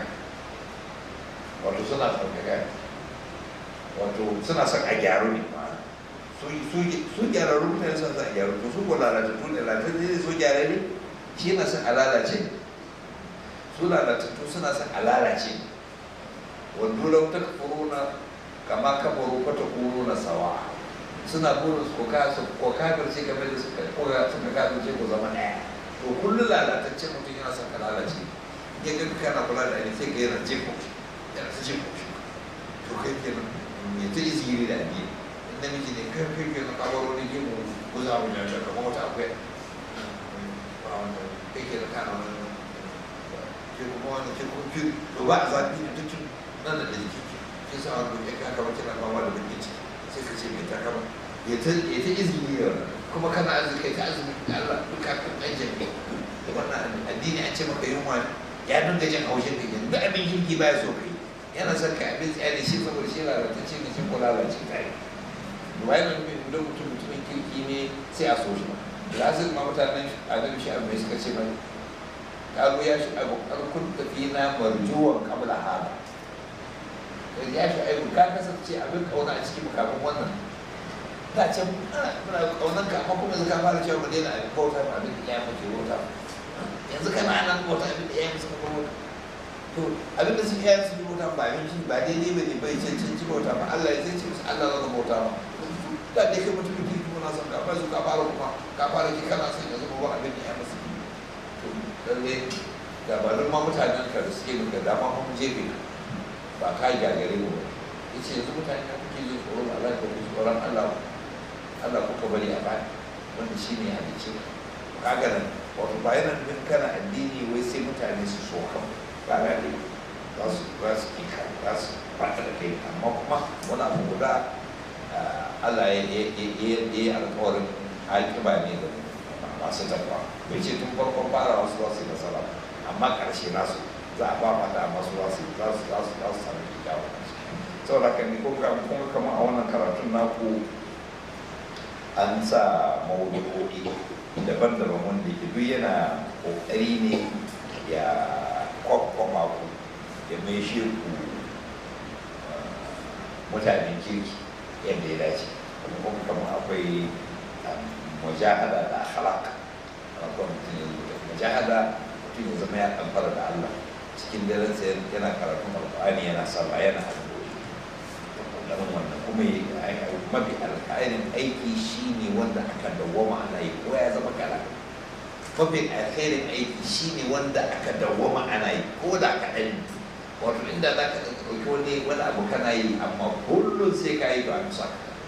wato suna tsarkaka wato suna son a gyaru ne su gyararru mutane suna son a gyaru to su ko lalatattu ne lalatattu ne su gyararre shi yana son a lalace su lalatattu suna son a lalace wanda lau ta kafuruna kama kafaru fata kuruna sawa suna burin su ko kafirce game da suka koya suka kafirce ko zama ɗaya to kullum lalataccen mutum yana son ka lalace ya ga kana kula da ni sai ka yana jefo yana ta jefo to kai kenan ya ta izgiri da addini in namiji ne kai kai kenan kabaro ne jefo ko za mu janta kamar wata akwai kai kenan kana wani ke kuma wani ke kuma fi to ba a zafi ne duk nan da jiki kin san abu ya ka kama kina fama da bakin ciki sai ka ce mai ta kama ya ta ya ta izini ya kuma kana azumi kai ta azumi Allah duka kan aikin ne wannan addini an ce maka yunwa ne ya dinga jin haushin ka yanzu da abin kirki baya so kai yana son ka abin tsaya da shi saboda shi lalatacce ne shi ko lalace kai wai nan da mutum mutumin kirki ne sai a so shi lazim ma mutanen annabi shi abu mai suka ce mai kago ya shi abu karkun tafi na marjuwan kabla hada ya shi abu ka kasance abin kauna a cikin makamin wannan da can muna kaunan ka amma kuma yanzu ka fara cewa mu daina abin bauta ma abin da ya mace bauta yanzu kana nan bauta abin da ya mace bauta to abin da suke yi su bauta ba abin shi ba daidai ba ne bai cancanci bauta ba Allah ya zai ce musu Allah zaka bauta ba da dai kai mutum ki kuma na son ka ba su ka fara kuma ka fara ki kana son ya zama ba abin da ya mace to lalle gabanin ma mutanen ka da suke maka dama mun jefe ka ba ka gagare mu ba yace yanzu mutane na kuke jin tsoron Allah ko tsoron Allah Allah kuka bari a baya wanda shi ne halicci kaga nan wato ba yana nufin kana addini wai sai mutane su so kan ba na ne za su za su ki ka za su fata da kai amma kuma wani abu guda Allah ya yi alkawarin alkiba ne da masu takwa bai ce tun farkon fara wasu za su yi nasara amma ƙarshe nasu za a ba mata amma su za su za su za su za su sami kyakkyawan saboda haka ne ko kuma kamar a wannan karatun naku an sa maudu'o'i daban-daban wanda ke duk yana kokari ne ya kwakwama ku ya mai shi ku mutanen kirki yadda ya dace kuma kamar akwai mujahada da akhlaq akwai mutum mujahada mutum ya zama ya kamfara da Allah cikin daren sai yana karatun alƙur'ani yana sallah yana addu'o'i ganin wannan kuma mafi alkhairin aiki shine wanda aka dawwama ana yi ko ya zama kala mafi alkhairin aiki shine wanda aka dawwama ana yi ko da kaɗan wato inda za ka ɗauki wani wani abu kana yi amma kullum sai ka yi ba a bisa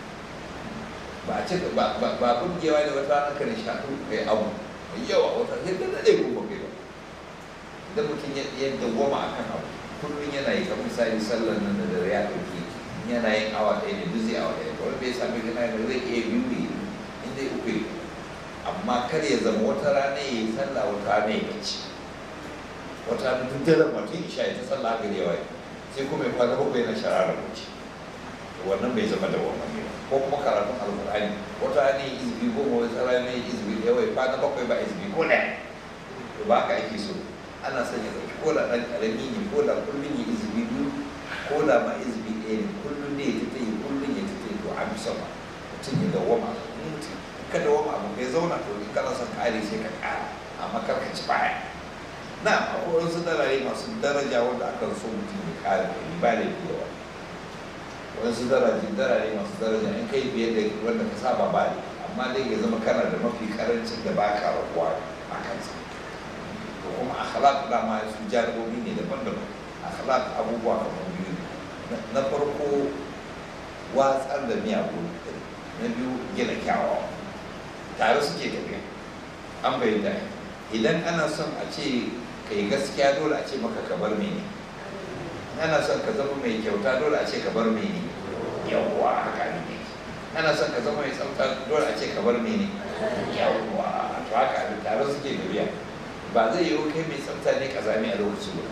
ba a cika ba ba burgewa ne wata rana ka nishaɗu kai abu mai yawa wata sai ka daɗe kuma kai ba idan mutum ya dawwama akan abu kullum yana yi kamar misali sallar nan da dare ya ɗauki yana yin awa ɗaya ne duk zai awa ɗaya kawai bai sami gina da zai iya biyu ne in dai uku yi amma kar ya zama wata rana ya yi sallah wata rana ya bacci wata rana duk daren mutum isha ya ta sallah gari yawa sai kuma ya kwana bakwai na shara da bacci wannan bai zama da wannan ne ko kuma karatun alƙur'ani wata rana ya izbi goma wata rana ya izbi yawa ya kwana bakwai ba izbi ko ɗaya to ba haka ake so ana son ya ɗauki ko da ɗan ƙarami ne ko da kullum ya izbi biyu ko da ma izbi ɗaya ne kullum ne ya tafi kullum ya tafi to an fi sama mutum ya dawwama mutum ka dawwama abu kai zauna to in kana son kare sai ka ƙara amma kar ka ci baya na akwai wasu darare masu daraja wanda akan so mutum ya ƙara da ba da yawa wasu daraje darare masu daraja in kai biye da wanda ka saba ba ne amma dai ya zama kana da mafi karancin da ba ka rabuwa a kansa to kuma akhlaq dama su jarabobi ne daban-daban akhlaq abubuwa kamar biyu na farko watsar da miyagun na biyu gina kyawawa tare suke tafiya an bayyana idan ana son a ce ka yi gaskiya dole a ce maka ka bar mene ana son ka zama mai kyauta dole a ce ka bar mene yawwa haka ne ana son ka zama mai tsafta dole a ce ka bar mene yawwa to haka abin tare suke tafiya ba zai yiwu kai mai tsafta ne kazami a lokaci guda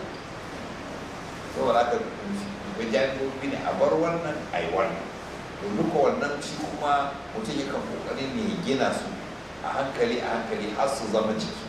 saboda haka jami'o'i ne a bar wannan a yi wannan to duka wannan shi kuma mutum yakan kokari ne ya gina su a hankali a hankali har su zama jiki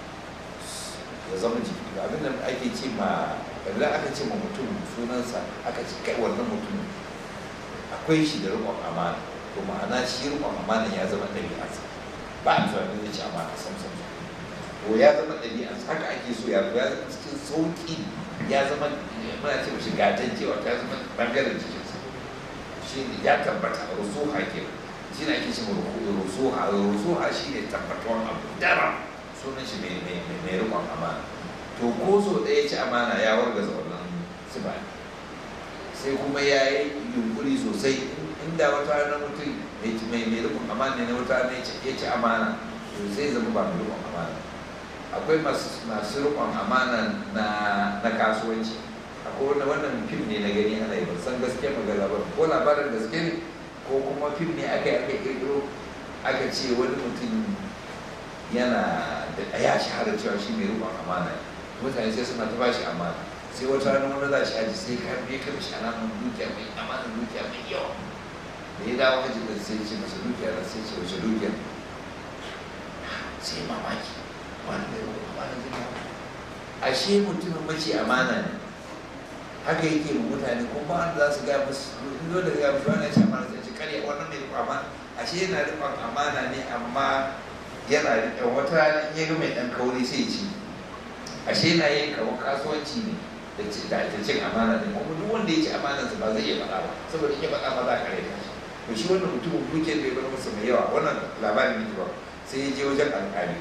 ya zama jiki abin da ake ce ma idan aka ce ma mutum sunansa aka ce kai wannan mutum akwai shi da riƙon amana to ma'ana shi riƙon amana ya zama ɗabi'arsa ba a tunanin zai ci amana sam sam to ya zama ɗabi'arsa haka ake so ya zama cikin sauƙi ya zama muna ce mashi gatan cewa ta zama bangaren jikinsa shi ne ya tabbata rusuha ke shi ne ake ce ma rusuha rusuha shi ne tabbatuwan abu dara sunan shi mai rikon amana to ko so ɗaya ci amana ya wargaza wannan siba sai kuma ya yi yunkuri sosai inda wata rana mutum mai rikon amana ne wata rana ya ci amana to sai zama ba mai rikon amana akwai masu rikon amana na kasuwanci akwai wani wannan fim ne na gani ana yi ban san gaske magana ba ko labarin gaske ne ko kuma fim ne aka yi aka kirkiro aka ce wani mutum yana da ya shahara cewa shi mai rubon amana ne mutane sai suna ta bashi amana sai wata rana wani za shi haji sai ka biya ka mishi alamun dukiya mai amana dukiya mai yawa da ya dawo haji da sai ce masa dukiya da sai ce wace dukiya sai mamaki wani mai rubon amana zai yawa ashe mutumin mace amana ne haka yake ma mutane kuma ba wanda za su gaya musu ido da gaya musu wani ya ce amana sai ce karya wannan mai rubon amana ashe yana rubon amana ne amma yana riƙe wata rana in ya ga mai ɗan kauri sai ci ashe yana yin kamar kasuwanci ne da ci da ta cin amana ne kuma duk wanda ya ci amanarsa ba zai iya faɗa ba saboda in ya faɗa ba za ka rai shi to shi wannan mutumin dukiyar da ya bar masa mai yawa wannan labarin ne ba sai ya je wajen alƙali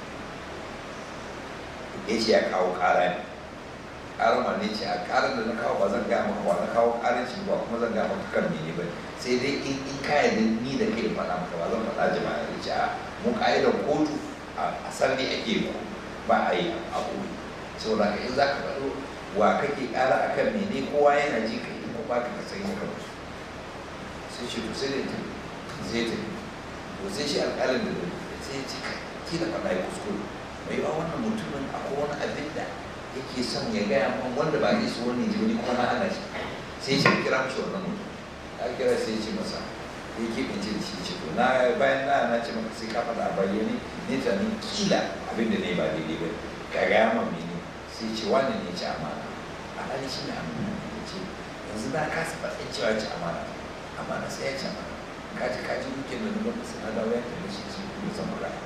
ya ce ya kawo ƙara ne ƙarar ma ne ce a ƙarar da na kawo ba zan gaya maka ba na kawo ƙarar shi ba kuma zan gaya maka kan mene ba sai dai in in ka yarda ni da kai faɗa maka ba zan faɗa jama'a ya ce a mu ƙa'idar kotu a sarri ake ko ba a yi a koyi saboda ka in za ka faɗo wa kake ƙara a kan mene kowa yana ji ka yi ko ba ka kasar yi ka musu sai ce to sai da ta zai ta to sai shi alƙalin da sai ya ce ka kila faɗa ya kuskure mai yawa wannan mutumin akwai wani abin da yake son ya gaya min wanda ba zai so wani ji wani kuma ana shi sai shi kira mishi wannan mutum ya kira sai ya ce masa ya keɓe ce da shi ce to na bayan na na ce maka sai ka faɗa a bayyane ne tunanin kila abin da ne ba daidai ba ka gaya min mene sai ce wani ne ci amana alhali shi ne amana ya ce yanzu na kasa faɗin cewa ci amana amana sai ya ci amana kaji kaji muke da nuna masu na dawo ya tafi shi ce kuma zan magana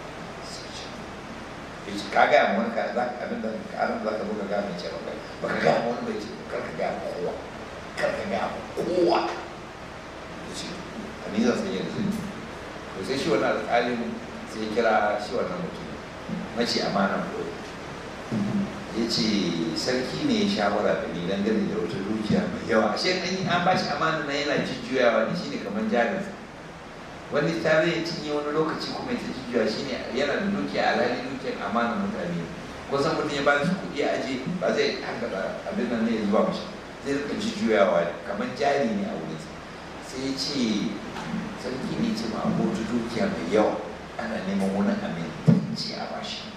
ya ce ka gaya ma wani ka za ka abin da karin za ka zo ka gaya mai ce maka ba ka gaya ma wani bai ce kar ka gaya ma kowa kar ka gaya ma kowa ya ce a ni zan san yadda zai to sai shi wannan alƙalin sai ya kira shi wannan mutum mace amana koyi ya ce sarki ne ya shawara da ni dangane da wata dukiya mai yawa ashe an yi an bashi amana na yana jujjuyawa ne shine kamar jarin wani tare ya cinye wani lokaci kuma ya ta jujjuya shine yana da dukiya alhali dukiyar amana mutane kusan mutum ya ba shi kuɗi a aje ba zai hankala abin nan ne ya zuba mashi zai rika jujjuyawa kamar jari ne a wurin sai ya ce sarki ne ce ma abota dukiya mai yawa ana neman wani amintacci a bashi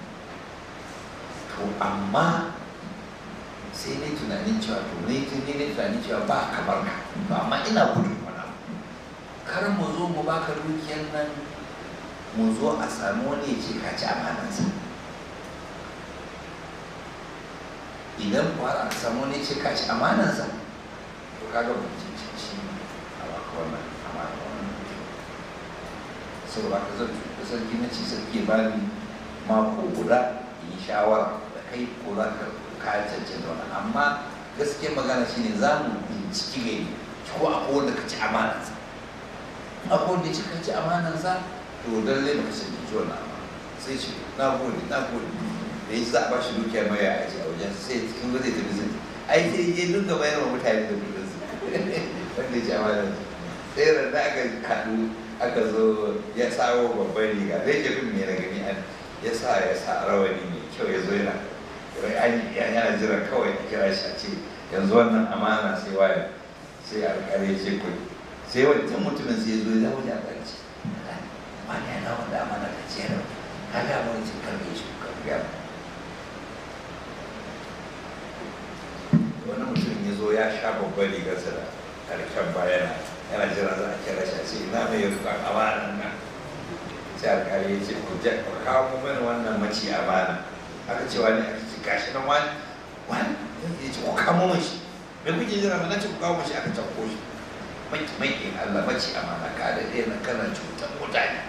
to amma sai ne tunanin cewa to ne ne ne tunanin cewa ba kamar ka to amma ina gudun wani kar mu zo mu baka dukiyar nan mu zo a sami wani ya ce ka ci amanansa idan kuwa aka samu wani ya ce ka ci amanansa to kaga mun ci ci a baka wannan amana wannan saboda ka zan da sarki na ci sarki ba ni mako guda yi shawara da kai ko za ka kayan cancanta wani amma gaskiya magana shine za mu binciki gari ko akwai wanda ka ci amanansa akwai wanda ya ci ka ci amanansa to lallai baka sani ji wannan amana sai ce na gode na gode da ya za a ba shi dukiya mai ya aji a wajen sai cikin gode ta bizin ai sai ya dinga bayar wa mutane da kudin su wanda ya ci amanansa sai da aka kaɗu aka zo ya sawo babban riga da yake bin ne na gani an ya sa ya sa rawani mai kyau ya zo yana yana jira kawai a kira shi a ce yanzu wannan amana sai waye sai alƙali ya ce kuɗi sai wancan mutumin sai ya zo ya wuce a ƙarshe ma ne na wanda amana ta ce yau ka ga mu wancan karbe shi ka ga wani mutum ya zo ya sha babban rigarsa da karken bayana yana jira za a kira shi a ce ina mai rukun amanan nan sai alkali ya ce ku kawo mana wannan maci amana aka ce wani aka ce gashi nan wani wani ya ce ku kamo mun shi me kuke jira mana ce ku kawo mun shi aka cakko shi mai mai Allah maci amana ka da ɗaya na kana cutar mutane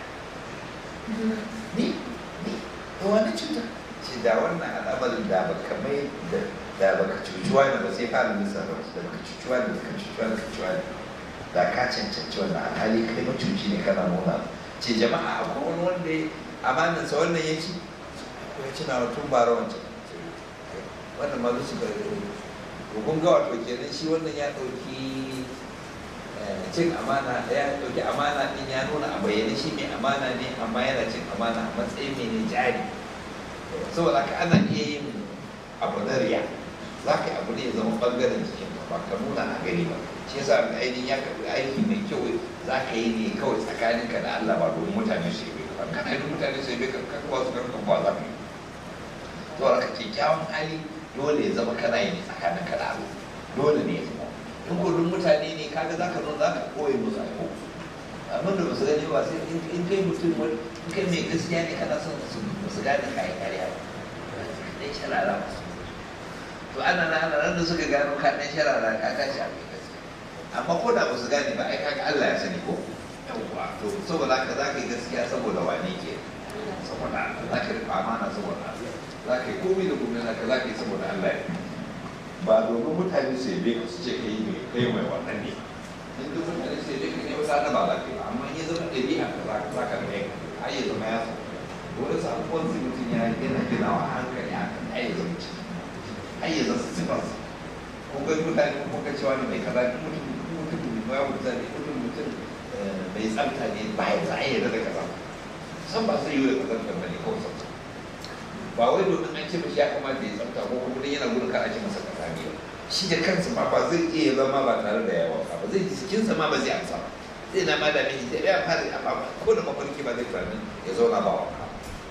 ni ni da wani cuta ce da wannan al'amarin da baka mai da da baka cuci wani ba sai fara nisa ba da baka cuci wani da baka cuci wani da cuci wani da ka cancanci wannan alhali kai macuci ne kana nuna ce jama'a akwai wani wanda ya amanansa wannan ya ci ya ci na tun bara wancan wannan ma zuci ga to kun ga wato kenan shi wannan ya ɗauki cin amana ya ɗauki amana ɗin ya nuna a bayyane shi mai amana ne amma yana cin amana a matsayin mai ne jari saboda haka ana iya yin abu na riya za ka yi abu ne ya zama ɓangaren jikin ka ba ka nuna a gani ba shi yasa ainihin ya karɓi aiki mai kyau za ka yi ne kawai tsakaninka da Allah ba domin mutane su yi ka ba kana yi mutane su yi ka kan kuwa su kan kuwa za ka yi to haka kyakkyawan hali dole ya zama kana yi ne tsakaninka da Allah dole ne ya zama in gudun mutane ne kaga za ka zo za ka koyi musu aiko abin da ba su gani ba sai in kai mutum wani in kai mai gaskiya ne kana son su su gane kayan kariya ba dai sharara ba to ana na ana nan da suka gano ka dan sharara ka tashi a kai gaskiya amma ko da ba su gane ba ai kaga Allah ya sani ko yawwa to saboda haka za ka yi gaskiya saboda wane ke saboda Allah za ka riƙa amana saboda Allah za ka yi komai da komai naka za ka yi saboda Allah ya ba domin mutane su yabe ka su ce kai mai kai mai wannan ne in duk mutane su yabe ka ne wata na ba za ka yi ba amma in ya zama ɗabi'a ka za za ka rage har ya zama ya sauka wani sabon su mutum ya gina ginawa a hankali a kan har ya zama ciki har ya zama sifarsa ko ga mutane ko ga cewa ne mai kaza ne mutum mutum mai ya mutum ne mutum mutum mai tsafta ne ba ya za a yi da kaza san ba zai yi da kazantar ba ne kawai tsafta ba wai domin an ce mashi ya kamata ya tsafta ko kuma yana gudun kar a ce masa kasa ne shi da kansa ma ba zai iya zama ba tare da yawa ba zai ji jikinsa ma ba zai amsa ba zai na ma da mai zai ya fara a ba ko da mafarki ba zai tunanin ya zauna ba wanka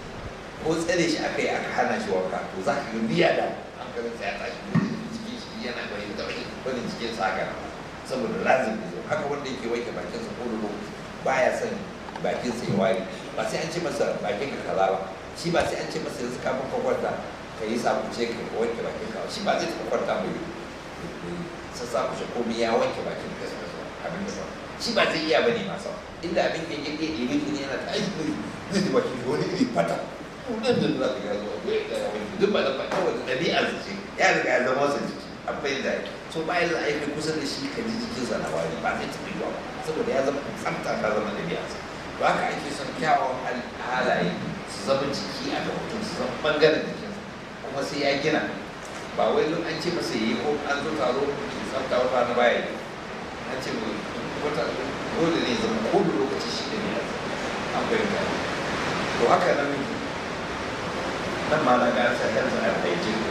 ko tsare shi aka yi aka hana shi wanka to za ka ga biya da hankalinsa ya tashi jikin shi yana bai da wani wani jikin sa haka saboda lazim ne haka wanda yake wanke bakinsa ko da lokaci baya son bakinsa ya wari ba sai an ce masa bakin ka kaza ba shi ba sai an ce masa yanzu kafin ka kwanta ka yi sabuce ka wanke bakin ka shi ba zai taɓa kwanta mai sassa ku shi komai ya wanke bakin ka abin da shi ba zai iya bane masa inda abin da yake ɗebe ne yana ta aiki zai ji bakin shi wani iri fata nan da za ka ga zuwa duk ba da fata wata ɗabi'a ce ya riga ya zama wasa jiki an fahimta so bayan da aiki kusa da shi ka ji jikinsa na wari ba zai taɓa yiwa ba saboda ya zama tsafta ta zama ɗabi'arsa to haka ake son kyawawan halaye su zama jiki a ga mutum su zama ɓangaren jikinsa kuma sai ya gina ba wai duk an ce masa yi ko an zo taro tsafta wata na baya yi an ce wata dole ne zama ko da lokaci shi da ne an fahimta to haka nan nan ma na ga sa health and hygiene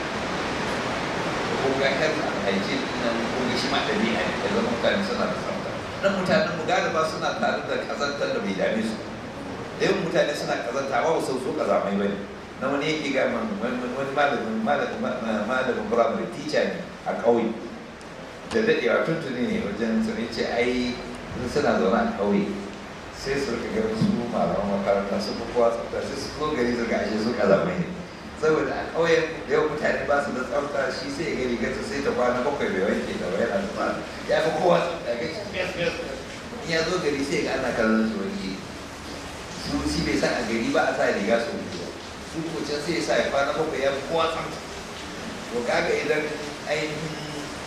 ko ga health and hygiene nan ko ga shi ma ɗabi'a ne ya zama mutane suna da tsafta nan mutanen mu galiba suna tare da kazantar da bai dame su da yawan mutane suna kazanta ba su so kazamai bane na wani yake ga wani malamin malamin primary teacher ne a ƙauye da daɗewa tuntuni ne wajen sun ce ai suna zaune a ƙauye sai su rika ganin su malaman makaranta su fi kowa tsafta sai su ko gari su ga ashe su kazamai ne saboda a ƙauyen da yawan mutane ba su da tsafta shi sai ya gari gasa sai ta kwana bakwai bai wanke da wani yana zuwa ya fi kowa tsafta ga shi fes fes in ya zo gari sai ga ana kallon su wani su shi bai san a gari ba a sa riga su mutu su ko can sai ya sa ya kwana bakwai ya fi kowa tsafta to kaga idan ainihin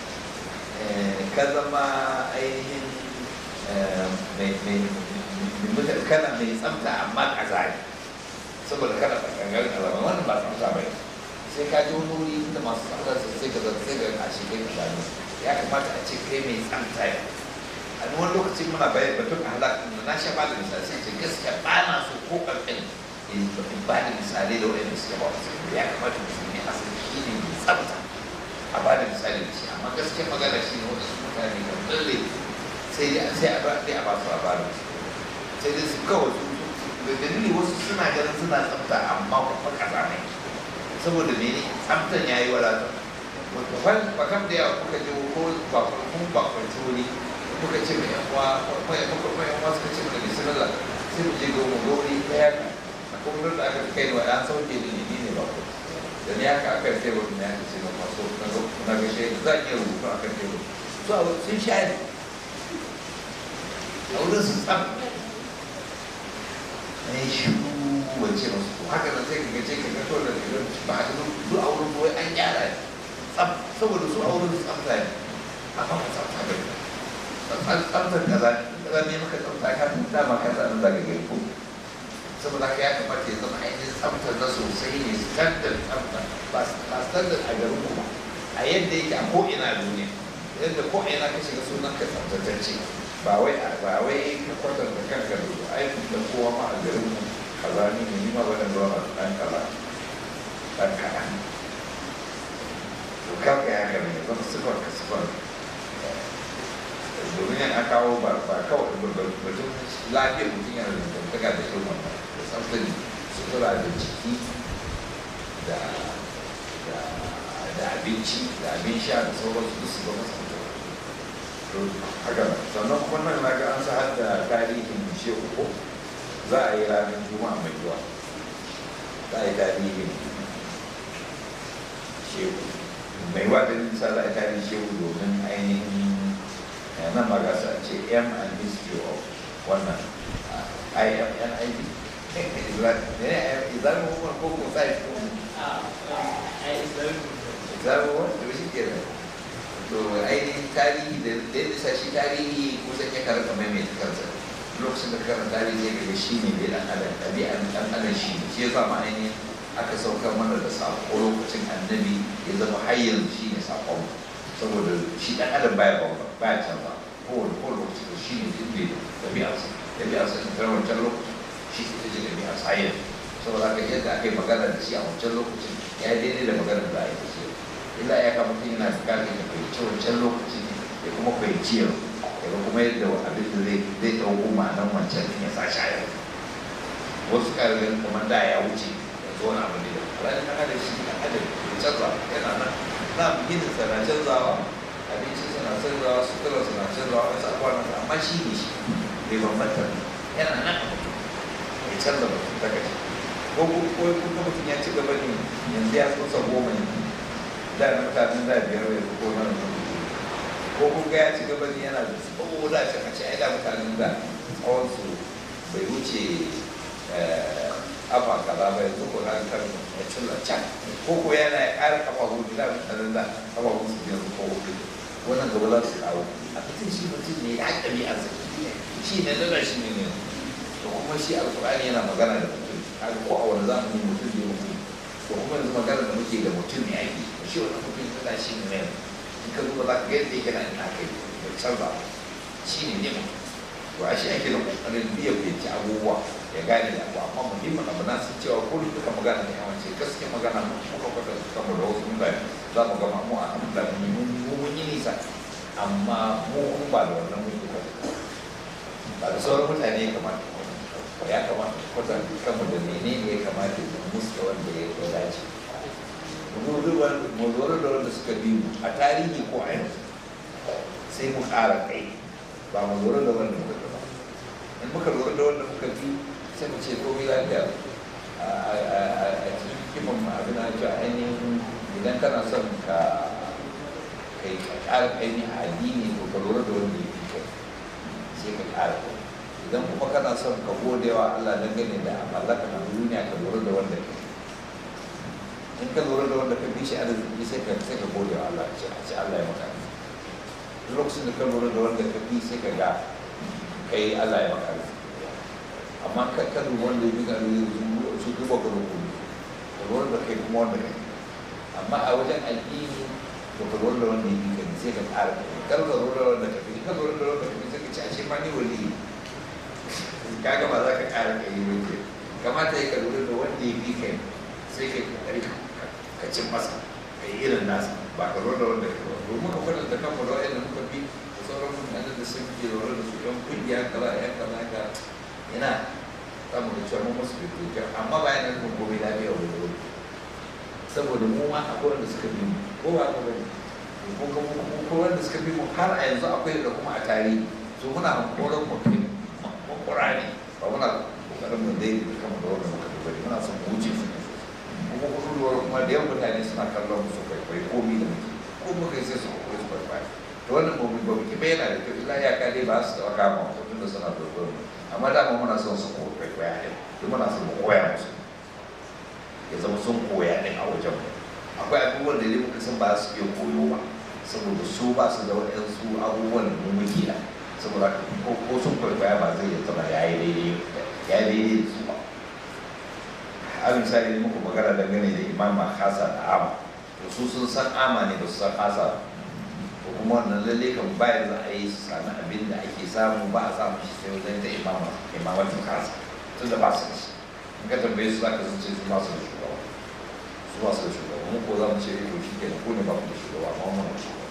ka zama ainihin kana mai tsafta amma kazari saboda kana tsakangar kalama wannan ba tsafta bai sai ka ji wani wuri inda masu tsafta su sai ka zata sai ka kashe kai ka gano ya kamata a ce kai mai tsafta ne a wani lokacin muna bayan batun halak na na sha bada misali sai ce gaskiya ba na so ko ƙarƙin in ba da misalai da wani suka ba wasu ya kamata musulmi a san shi ne mai tsafta a ba da misali da shi amma gaskiya magana shi ne wasu mutane kan lalle sai dai sai a ba a ba su labarin sai dai su kawai su da dalili wasu suna ganin suna tsafta amma kuma kaza ne saboda mene tsaftan ya yi wadata wata wani bakam da yawa kuka je ko bakon kun bakon wuri kuka ce mai yan uwa mai muka mai yan uwa suka ce mai bismillah sai mu je ga mu gori daya ka a kuma da aka kai wa an sauke da ni ne bako da ni haka aka sai wani ya ce na maso na zo na ga shi za ki rubutu akan tebur so a sun shayar a wurin su tsafta ne shi wance masu ko haka nan sai ka gace ka gato da ka ba a duk a wurin wai an gyara tsaf saboda su a wurin tsafta ne amma ba tsafta ba ne tsaftar kaza kaza ne maka tsafta ka tun dama ka zanen zaga gari ko saboda haka ya kamata ya zama ainihin tsaftar na sosai ne standard tsafta ba standard a garin ku ba a yadda yake a ko'ina a duniya yadda ko'ina ka shiga sunan ka tsaftatacce ba wai ba wai ka kwatanta kanka da ai da kowa ma a garin mu kaza ni ne ni ma ba da ruwa a dan kaza dan kaza to to kaga ya haka ne zama sifar ka sifar domin yana kawo ba ba kawai batun lafiyar mutum yana da dangantaka da irin wannan da tsaftar sutura da jiki da da da abinci da abin sha da sauransu duk su zama tsaftar to haka sannan kuma nan na ga an sa har da tarihin shehu ko za a yi ranar juma'a mai zuwa za a yi tarihin shehu mai wata nisa za a yi tarihin shehu domin ainihin nan ma gasa ce m and history of wannan imnid islamin hukumar ko kuma sai ko islamin wani da shi ke to ainihin tarihi da yadda sa shi tarihi kusan ya karanta maimaita kansa lokacin da karanta tarihi zai gaba shi ne bai dan adam ɗabi'an ɗan adam shi ne shi ya zama ainihin aka saukar mana da saƙo lokacin annabi ya zama har yanzu shi ne saƙon saboda shi ɗan adam baya bamba baya canza kowane kowane lokaci da shi ne duk bai ɗabi'arsa ɗabi'arsa in ta wancan lokacin shi ita ce ɗabi'arsa har yanzu saboda haka yadda aka yi magana da shi a wancan lokacin ya yi daidai da maganar da aka yi illa ya kama mutum yana bukatar ya fahimci wancan lokaci ya kuma fahimci yau ya ga kuma yadda abin da zai zai ɗauko ma'anar wancan ya sa shi a yau wasu ƙarfin kamar da ya wuce ya zo wani abu ne da alhali na hada shi na hada ya canza yana nan na ginin sa na canzawa abincin sa na canzawa sutura sa na canzawa wasu abubuwa na amma shi ne shi bai bambanta yana nan a mutum ya canza mutum ta gashi ko kuma mutum ya ci gaba ne yanzu ya tsosa goma ne da na mutanen da biyar ya ko na ko kun ga ya ci gaba ne yana da tsawo da shi a ce ai da mutanen da tsawon su bai wuce afa kaza ba yanzu ko ran kan ya cilla can ko ko yana ya ƙara kafa hudu da mutanen da kafa hudu su biyar ko hudu wannan gaba za su kawo a fitin shi mutum ne ya ƙabi a zaki shi ne da shi ne ne to kuma shi alƙur'ani yana magana da mutum haka ko a wani zamani mutum ne mutum to kuma yanzu magana da muke da mutum ne ake shi wani mutum yana shi ne in ka duba za ka ga yadda yake na ina kai da canza shi ne ne mutum to a shi ake da kokarin biya fahimci abubuwa ya gane da abu amma muhimmin abu na sun cewa ko duka magana ne a wance gaske magana mu muka kwata kanmu da wasu mutane za mu gama mu a hamda mun mun yi nisa amma mu kun ba da wannan mun yi kwata ba da sauran mutane ya kamata ya kamata kwata kanmu da menene ya kamata da musu wanda ya dace mu lura da wanda suka bi mu a tarihi ko a yanzu sai mu ƙara kai ba mu lura da wanda muka ba in muka lura da wanda muka bi sai mu ce komai lafiya a cikin kiman abin da cewa ainihin idan kana son ka kai ka ƙara ainihin addini to ka lura da wanda ya fi kai sai ka ƙara kai idan kuma kana son ka gode wa Allah dangane da mallaka na duniya ka lura da wanda ka in ka lura da wanda ka bi shi arziki sai ka sai ka gode wa Allah ce a ce Allah ya maka lokacin da ka lura da wanda ka bi sai ka ga kai Allah ya maka amma ka ka lura wanda ya bi ka su duba ka lura ka lura da kai kuma wanda kai amma a wajen addini to ka lura da wanda ya bi ka sai ka ƙara kar ka lura da wanda ka bi ka lura da wanda ka bi sai ka ce a ce ma ni wali kaga ba za ka ƙara kai yi ke kamata ya ka lura da wanda ya bi kai sai ka kokari ka cin masa ka yi irin nasa ba ka lura da wanda ka ba domin ka kwatanta kanmu da wa'anda muka bi da sauran mutane da sun ke lura da su yan kungiya kaza yan kaza ka yana samu da cewa mun musu bibiyu amma ba yana nufin komai lafiya wani wuri saboda mu ma akwai wanda suka bi mu ko ba ka bane ko kuma ko wanda suka bi mu har a yanzu akwai da kuma a tarihi so muna hankoron mu kai makura ne ba muna kokarin mu daidai da kama da wanda muka bi bane muna son mu wuce su ne kuma kuduruwar kuma da yawan mutane suna kallon musu kwaikwayi komi da muke ko muka yi sai su kwaikwayi su kwaikwayi to wannan ba mu ba mu kiɓe yana da kyau illa ya kare ba su taɓa kama mu tun da suna kwaikwayo amma dama muna son su kwaikwaya ne duk muna son mu koya musu ya zama sun koya ɗin a wajen mu akwai abubuwan da muka san ba su iya koyo ba saboda su ba su da waɗansu abubuwan da mu muke da saboda ko sun kwaikwaya ba zai zama ya yi daidai ya yi daidai da su ba a misali muku magana dangane da imam hasa da ama to su sun san ama ne ba su san hasa ko kuma wannan lalle kan bayan za a yi su sami abin da ake samu ba a samu shi sai wajen ta imama imamatin hasa tun da ba su da shi in ka tambaye su za ka sun ce su ba su da shugaba su ba su da shugaba mu ko za mu ce to shi ke ku ne ba ku da shugaba amma mu da shugaba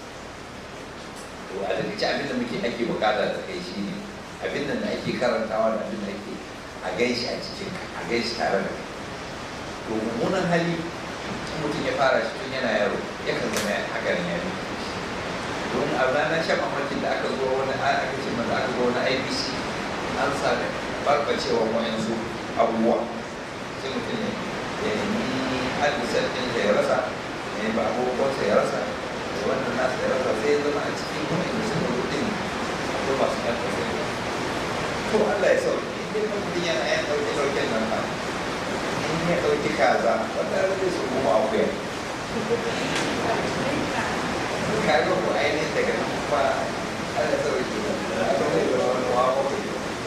to a daga ci abin da muke ake bukata da kai shi ne abin da ake karantawa da abin da ake a gaishe a cikin a gaishe tare da kai to mummunan hali mutum ya fara shi tun yana yaro yakan zama hakanin ya nufi don a ranar shan mamakin da aka zo wani aka ce mana aka zo wani ibc an sami barbacewa wa'yansu abubuwa sai mutum ne ya nemi albisar ɗin da ya rasa ya nemi abubuwansa ya rasa da wannan nasa ya rasa sai ya zama a cikin kuma inda suka zo ɗin akwai masu ƴan ƙasa to Allah ya sauke in dai mutum yana yan ɗauke ɗauken nan ba in ya ɗauki kaza wanda zai su kuma akuya kaga ko ainihin daga nan kuma ana sauki a kan zai zama wani wawa ko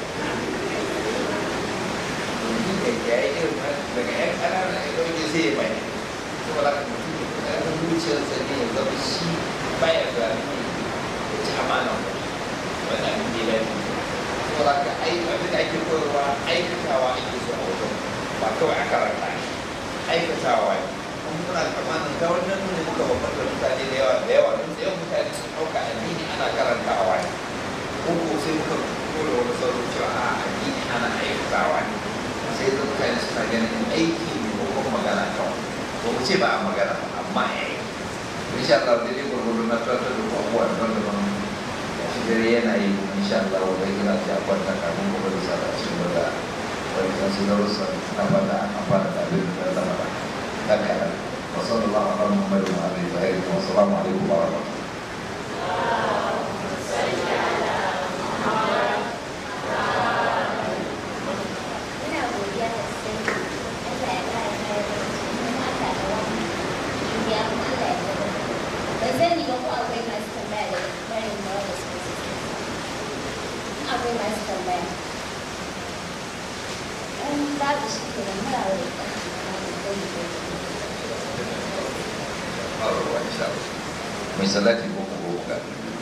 domin da ya yi irin daga yan ƙananan ya ɗauke sai ya mai kuma da kuma ƙarfin zuciyarsa ne ya zama shi baya da ya ci amana ba wani abin da ya lafi kuma da ka abin da ake koyarwa aikatawa ake so a wajen ba kawai a karanta aikatawa ne muna tsammanin ta wannan ne muka babbar da mutane da yawa da yawa don da yawan mutane sun ɗauka addini ana karantawa ne ko ko sai muka kore wani sauran cewa a addini ana aikatawa ne sai da mutane suna ganin aiki ne ko kuma magana kawai ko mu ce ba a magana ba amma ya yi insha Allah dai dai gurgurdu na tattar da abubuwa daban-daban shi dare yana yi insha Allah wanda yana ta kwanta kafin gobe da sada cikin da wani kan su darussa na bada an amfana da abin da zama da هكذا وصلى الله على محمد وعلى اله وصحبه والسلام عليكم ورحمه الله babu shi ke nan mara wani Allah insha Allah mai salati ko ko ga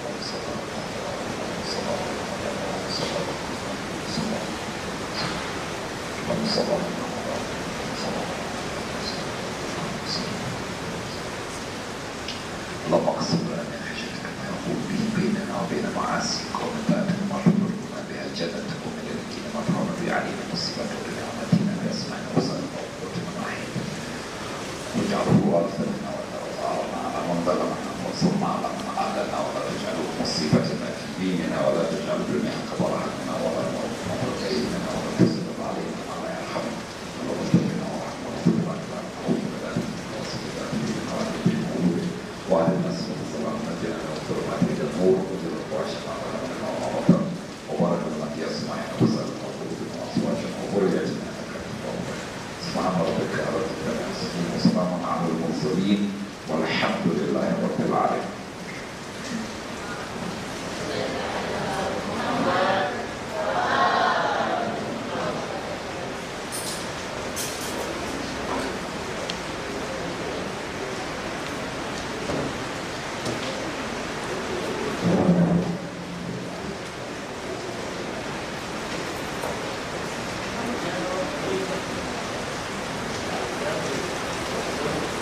اللهم اقسم لنا من خشيتك ما يقول به بيننا وبين معاصيك ومن طاعتك ما تبلغنا بها جنتك ومن اليقين ما تهون به علينا مصيبة ولنعمتنا باسمعنا وصلنا وقوتنا ما احييتنا واجعله وارثا منا وثارنا على من ظلمنا وانصرنا على من عادنا ولا تجعله مصيبتنا في ديننا ولا تجعل الدنيا اكبر همنا ولا مبلغ علمنا ولا تسلط علينا ما لا يرحمنا اللهم اغفر وارحمنا واغفر لنا ونعوذ بذلك واصل ذات بنا وعلى الناس والسلام نجينا واغفر ما في النور وجل واشفع لنا وما وبارك لنا في اسماعنا وسلم وقلوبنا وازواجنا وذرياتنا سبحان ربك رب العزة وسلام على المرسلين والحمد لله رب العالمين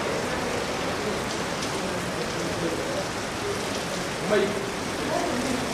mai